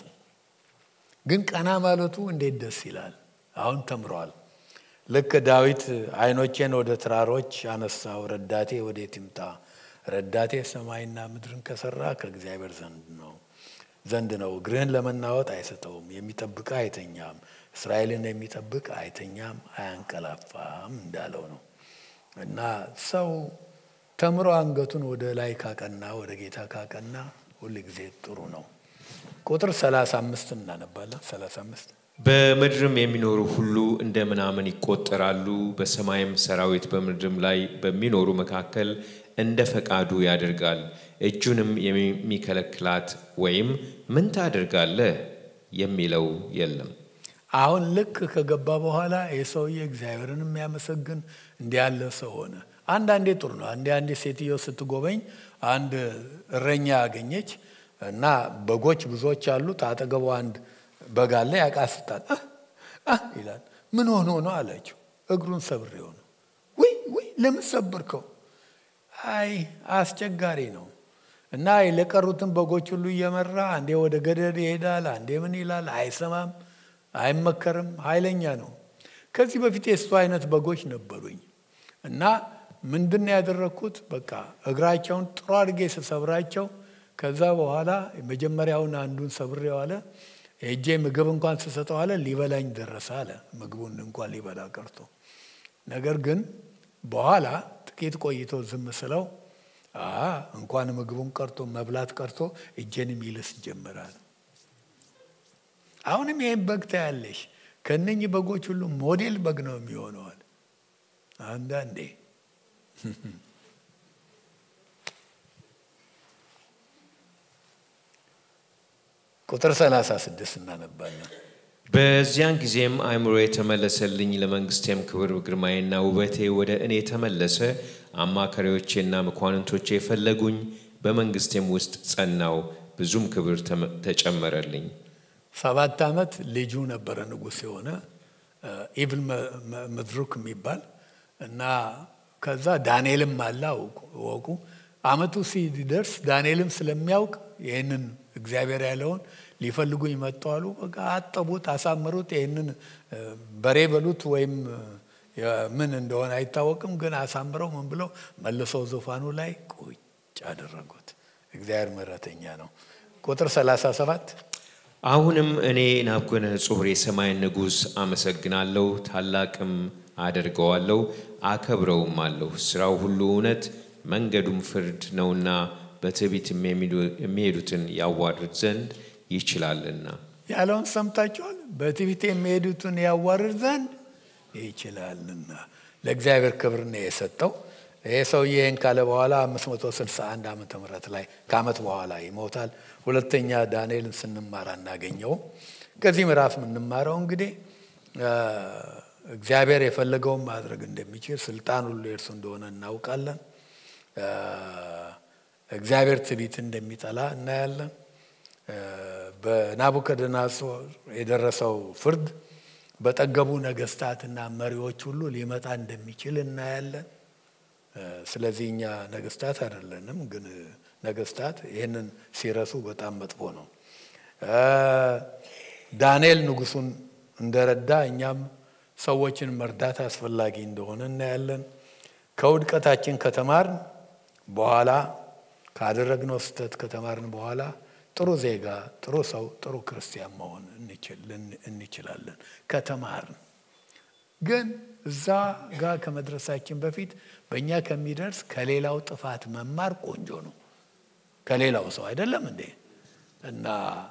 ግን ቀና ማለቱ እንዴት ደስ ይላል! አሁን ተምረዋል። ልክ ዳዊት ዓይኖቼን ወደ ተራሮች አነሳው፣ ረዳቴ ወዴት ይምጣ? ረዳቴ ሰማይና ምድርን ከሰራ ከእግዚአብሔር ዘንድ ነው ዘንድ ነው። እግርህን ለመናወጥ አይሰጠውም፣ የሚጠብቅ አይተኛም። እስራኤልን የሚጠብቅ አይተኛም አያንቀላፋም እንዳለው ነው። እና ሰው ተምሮ አንገቱን ወደ ላይ ካቀና ወደ ጌታ ካቀና ሁል ጊዜ ጥሩ ነው። ቁጥር 35 እናነባለን። 35 በምድርም የሚኖሩ ሁሉ እንደ ምናምን ይቆጠራሉ። በሰማይም ሰራዊት በምድርም ላይ በሚኖሩ መካከል እንደ ፈቃዱ ያደርጋል። እጁንም የሚከለክላት ወይም ምን ታደርጋለህ የሚለው የለም። አሁን ልክ ከገባ በኋላ የሰውዬ እግዚአብሔርን የሚያመሰግን እንዲህ ያለ ሰው ሆነ። አንዳንዴ ጥሩ ነው። አንዴ አንዴ ሴትዮ ስትጎበኝ አንድ እረኛ ያገኘች እና በጎች ብዙዎች አሉት። አጠገቡ አንድ በግ አለ። ያቃስታል ይላል። ምን ሆኖ ነው አለችው። እግሩን ሰብሬ ሆነ። ውይ ውይ፣ ለምን ሰብርከው? አይ አስቸጋሪ ነው እና ለቀሩትን በጎች ሁሉ እየመራ አንዴ ወደ ገደል ይሄዳል፣ አንዴ ምን ይላል። አይሰማም፣ አይመከርም፣ ኃይለኛ ነው። ከዚህ በፊት የእሱ አይነት በጎች ነበሩኝ እና ምንድን ነው ያደረግኩት? በቃ እግራቸውን ጥሩ አድርጌ ስሰብራቸው ከዛ በኋላ መጀመሪያውን አንዱን ሰብሬው አለ ሄጄ ምግብ እንኳን ስሰጠው አለ ሊበላኝ ደረሰ አለ። ምግቡን እንኳን ሊበላ ቀርቶ ነገር ግን በኋላ ጥቂት ቆይቶ ዝም ስለው እንኳን ምግቡን ቀርቶ መብላት ቀርቶ እጄንም ይልስ ጀመራል። አሁንም ይህን በግ ታያለሽ። ከእነኝህ በጎች ሁሉ ሞዴል በግ ነው የሚሆነዋል። አንዳንዴ ቁጥር 36 እናነባለን። በዚያን ጊዜም አእምሮ የተመለሰልኝ ለመንግስቴም ክብር ግርማዬና ውበቴ ወደ እኔ ተመለሰ። አማካሪዎቼና መኳንንቶቼ የፈለጉኝ፣ በመንግስቴም ውስጥ ጸናው፣ ብዙም ክብር ተጨመረልኝ። ሰባት ዓመት ልጁ ነበረ ንጉሥ የሆነ ኢቭል መድሩክ የሚባል እና ከዛ ዳንኤልም አለ ወቁ አመቱ ሲደርስ ዳንኤልም ስለሚያውቅ ይህንን እግዚአብሔር ያለውን ሊፈልጉኝ መጡ አሉ። በቃ አጠቡት፣ አሳምሩት። ይህንን በሬ በሉት ወይም ምን እንደሆነ አይታወቅም፣ ግን አሳምረው ምን ብለው መልሰው ዙፋኑ ላይ ቁጭ አደረጉት። እግዚአብሔር ምሕረተኛ ነው። ቁጥር 37 አሁንም እኔ ናቡከደነፆር የሰማይን ንጉሥ አመሰግናለሁ፣ ታላቅም አደርገዋለሁ፣ አከብረውም አለሁ። ስራው ሁሉ እውነት መንገዱም ፍርድ ነውና በትዕቢትም የሚሄዱትን ያዋርድ ዘንድ ይችላልና። ያለውን ሰምታችኋል። በትዕቢት የሚሄዱትን ያዋርድ ዘንድ ይችላልና ለእግዚአብሔር ክብር ነው የሰጠው። ይህ ሰውዬ ይህን ካለ በኋላ 561 ዓመተ ምህረት ላይ ከዓመት በኋላ ይሞታል። ሁለተኛ ዳንኤልን ስንማር አናገኘውም። ከዚህ ምዕራፍ የምንማረው እንግዲህ እግዚአብሔር የፈለገውን ማድረግ እንደሚችል ስልጣን ሁሉ የእርሱ እንደሆነ እናውቃለን። እግዚአብሔር ትዕቢት እንደሚጠላ እናያለን። በናቡከደነፆር የደረሰው ፍርድ በጠገቡ ነገስታትና መሪዎች ሁሉ ሊመጣ እንደሚችል እናያለን። ስለዚህ እኛ ነገስታት አይደለንም፣ ግን ነገስታት ይህንን ሲረሱ በጣም መጥፎ ነው። ዳንኤል ንጉሱን እንደረዳ እኛም ሰዎችን መርዳት አስፈላጊ እንደሆነ እናያለን። ከውድቀታችን ከተማርን በኋላ ካደረግነው ስህተት ከተማርን በኋላ ጥሩ ዜጋ፣ ጥሩ ሰው፣ ጥሩ ክርስቲያን መሆን እንችላለን ከተማርን። ግን እዛ ጋር ከመድረሳችን በፊት በእኛ ከሚደርስ ከሌላው ጥፋት መማር ቆንጆ ነው። ከሌላው ሰው አይደለም እንዴ? እና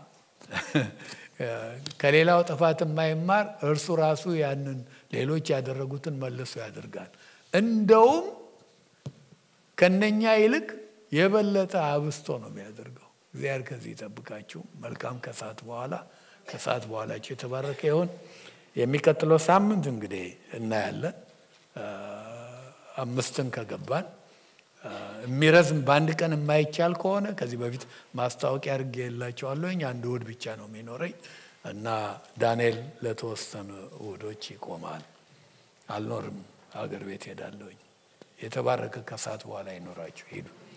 ከሌላው ጥፋት የማይማር እርሱ ራሱ ያንን ሌሎች ያደረጉትን መልሶ ያደርጋል። እንደውም ከነኛ ይልቅ የበለጠ አብስቶ ነው የሚያደርገው። እግዚአብሔር ከዚህ ይጠብቃችሁ። መልካም ከሰዓት በኋላ ከሰዓት በኋላችሁ የተባረከ ይሆን። የሚቀጥለው ሳምንት እንግዲህ እናያለን። አምስትን ከገባን የሚረዝም በአንድ ቀን የማይቻል ከሆነ ከዚህ በፊት ማስታወቂያ አድርጌ የላቸዋለሁኝ አንድ እሑድ ብቻ ነው የሚኖረኝ እና ዳንኤል ለተወሰኑ እሑዶች ይቆማል። አልኖርም፣ አገር ቤት ሄዳለሁኝ። የተባረከ ከሰዓት በኋላ ይኖራችሁ ሂዱ።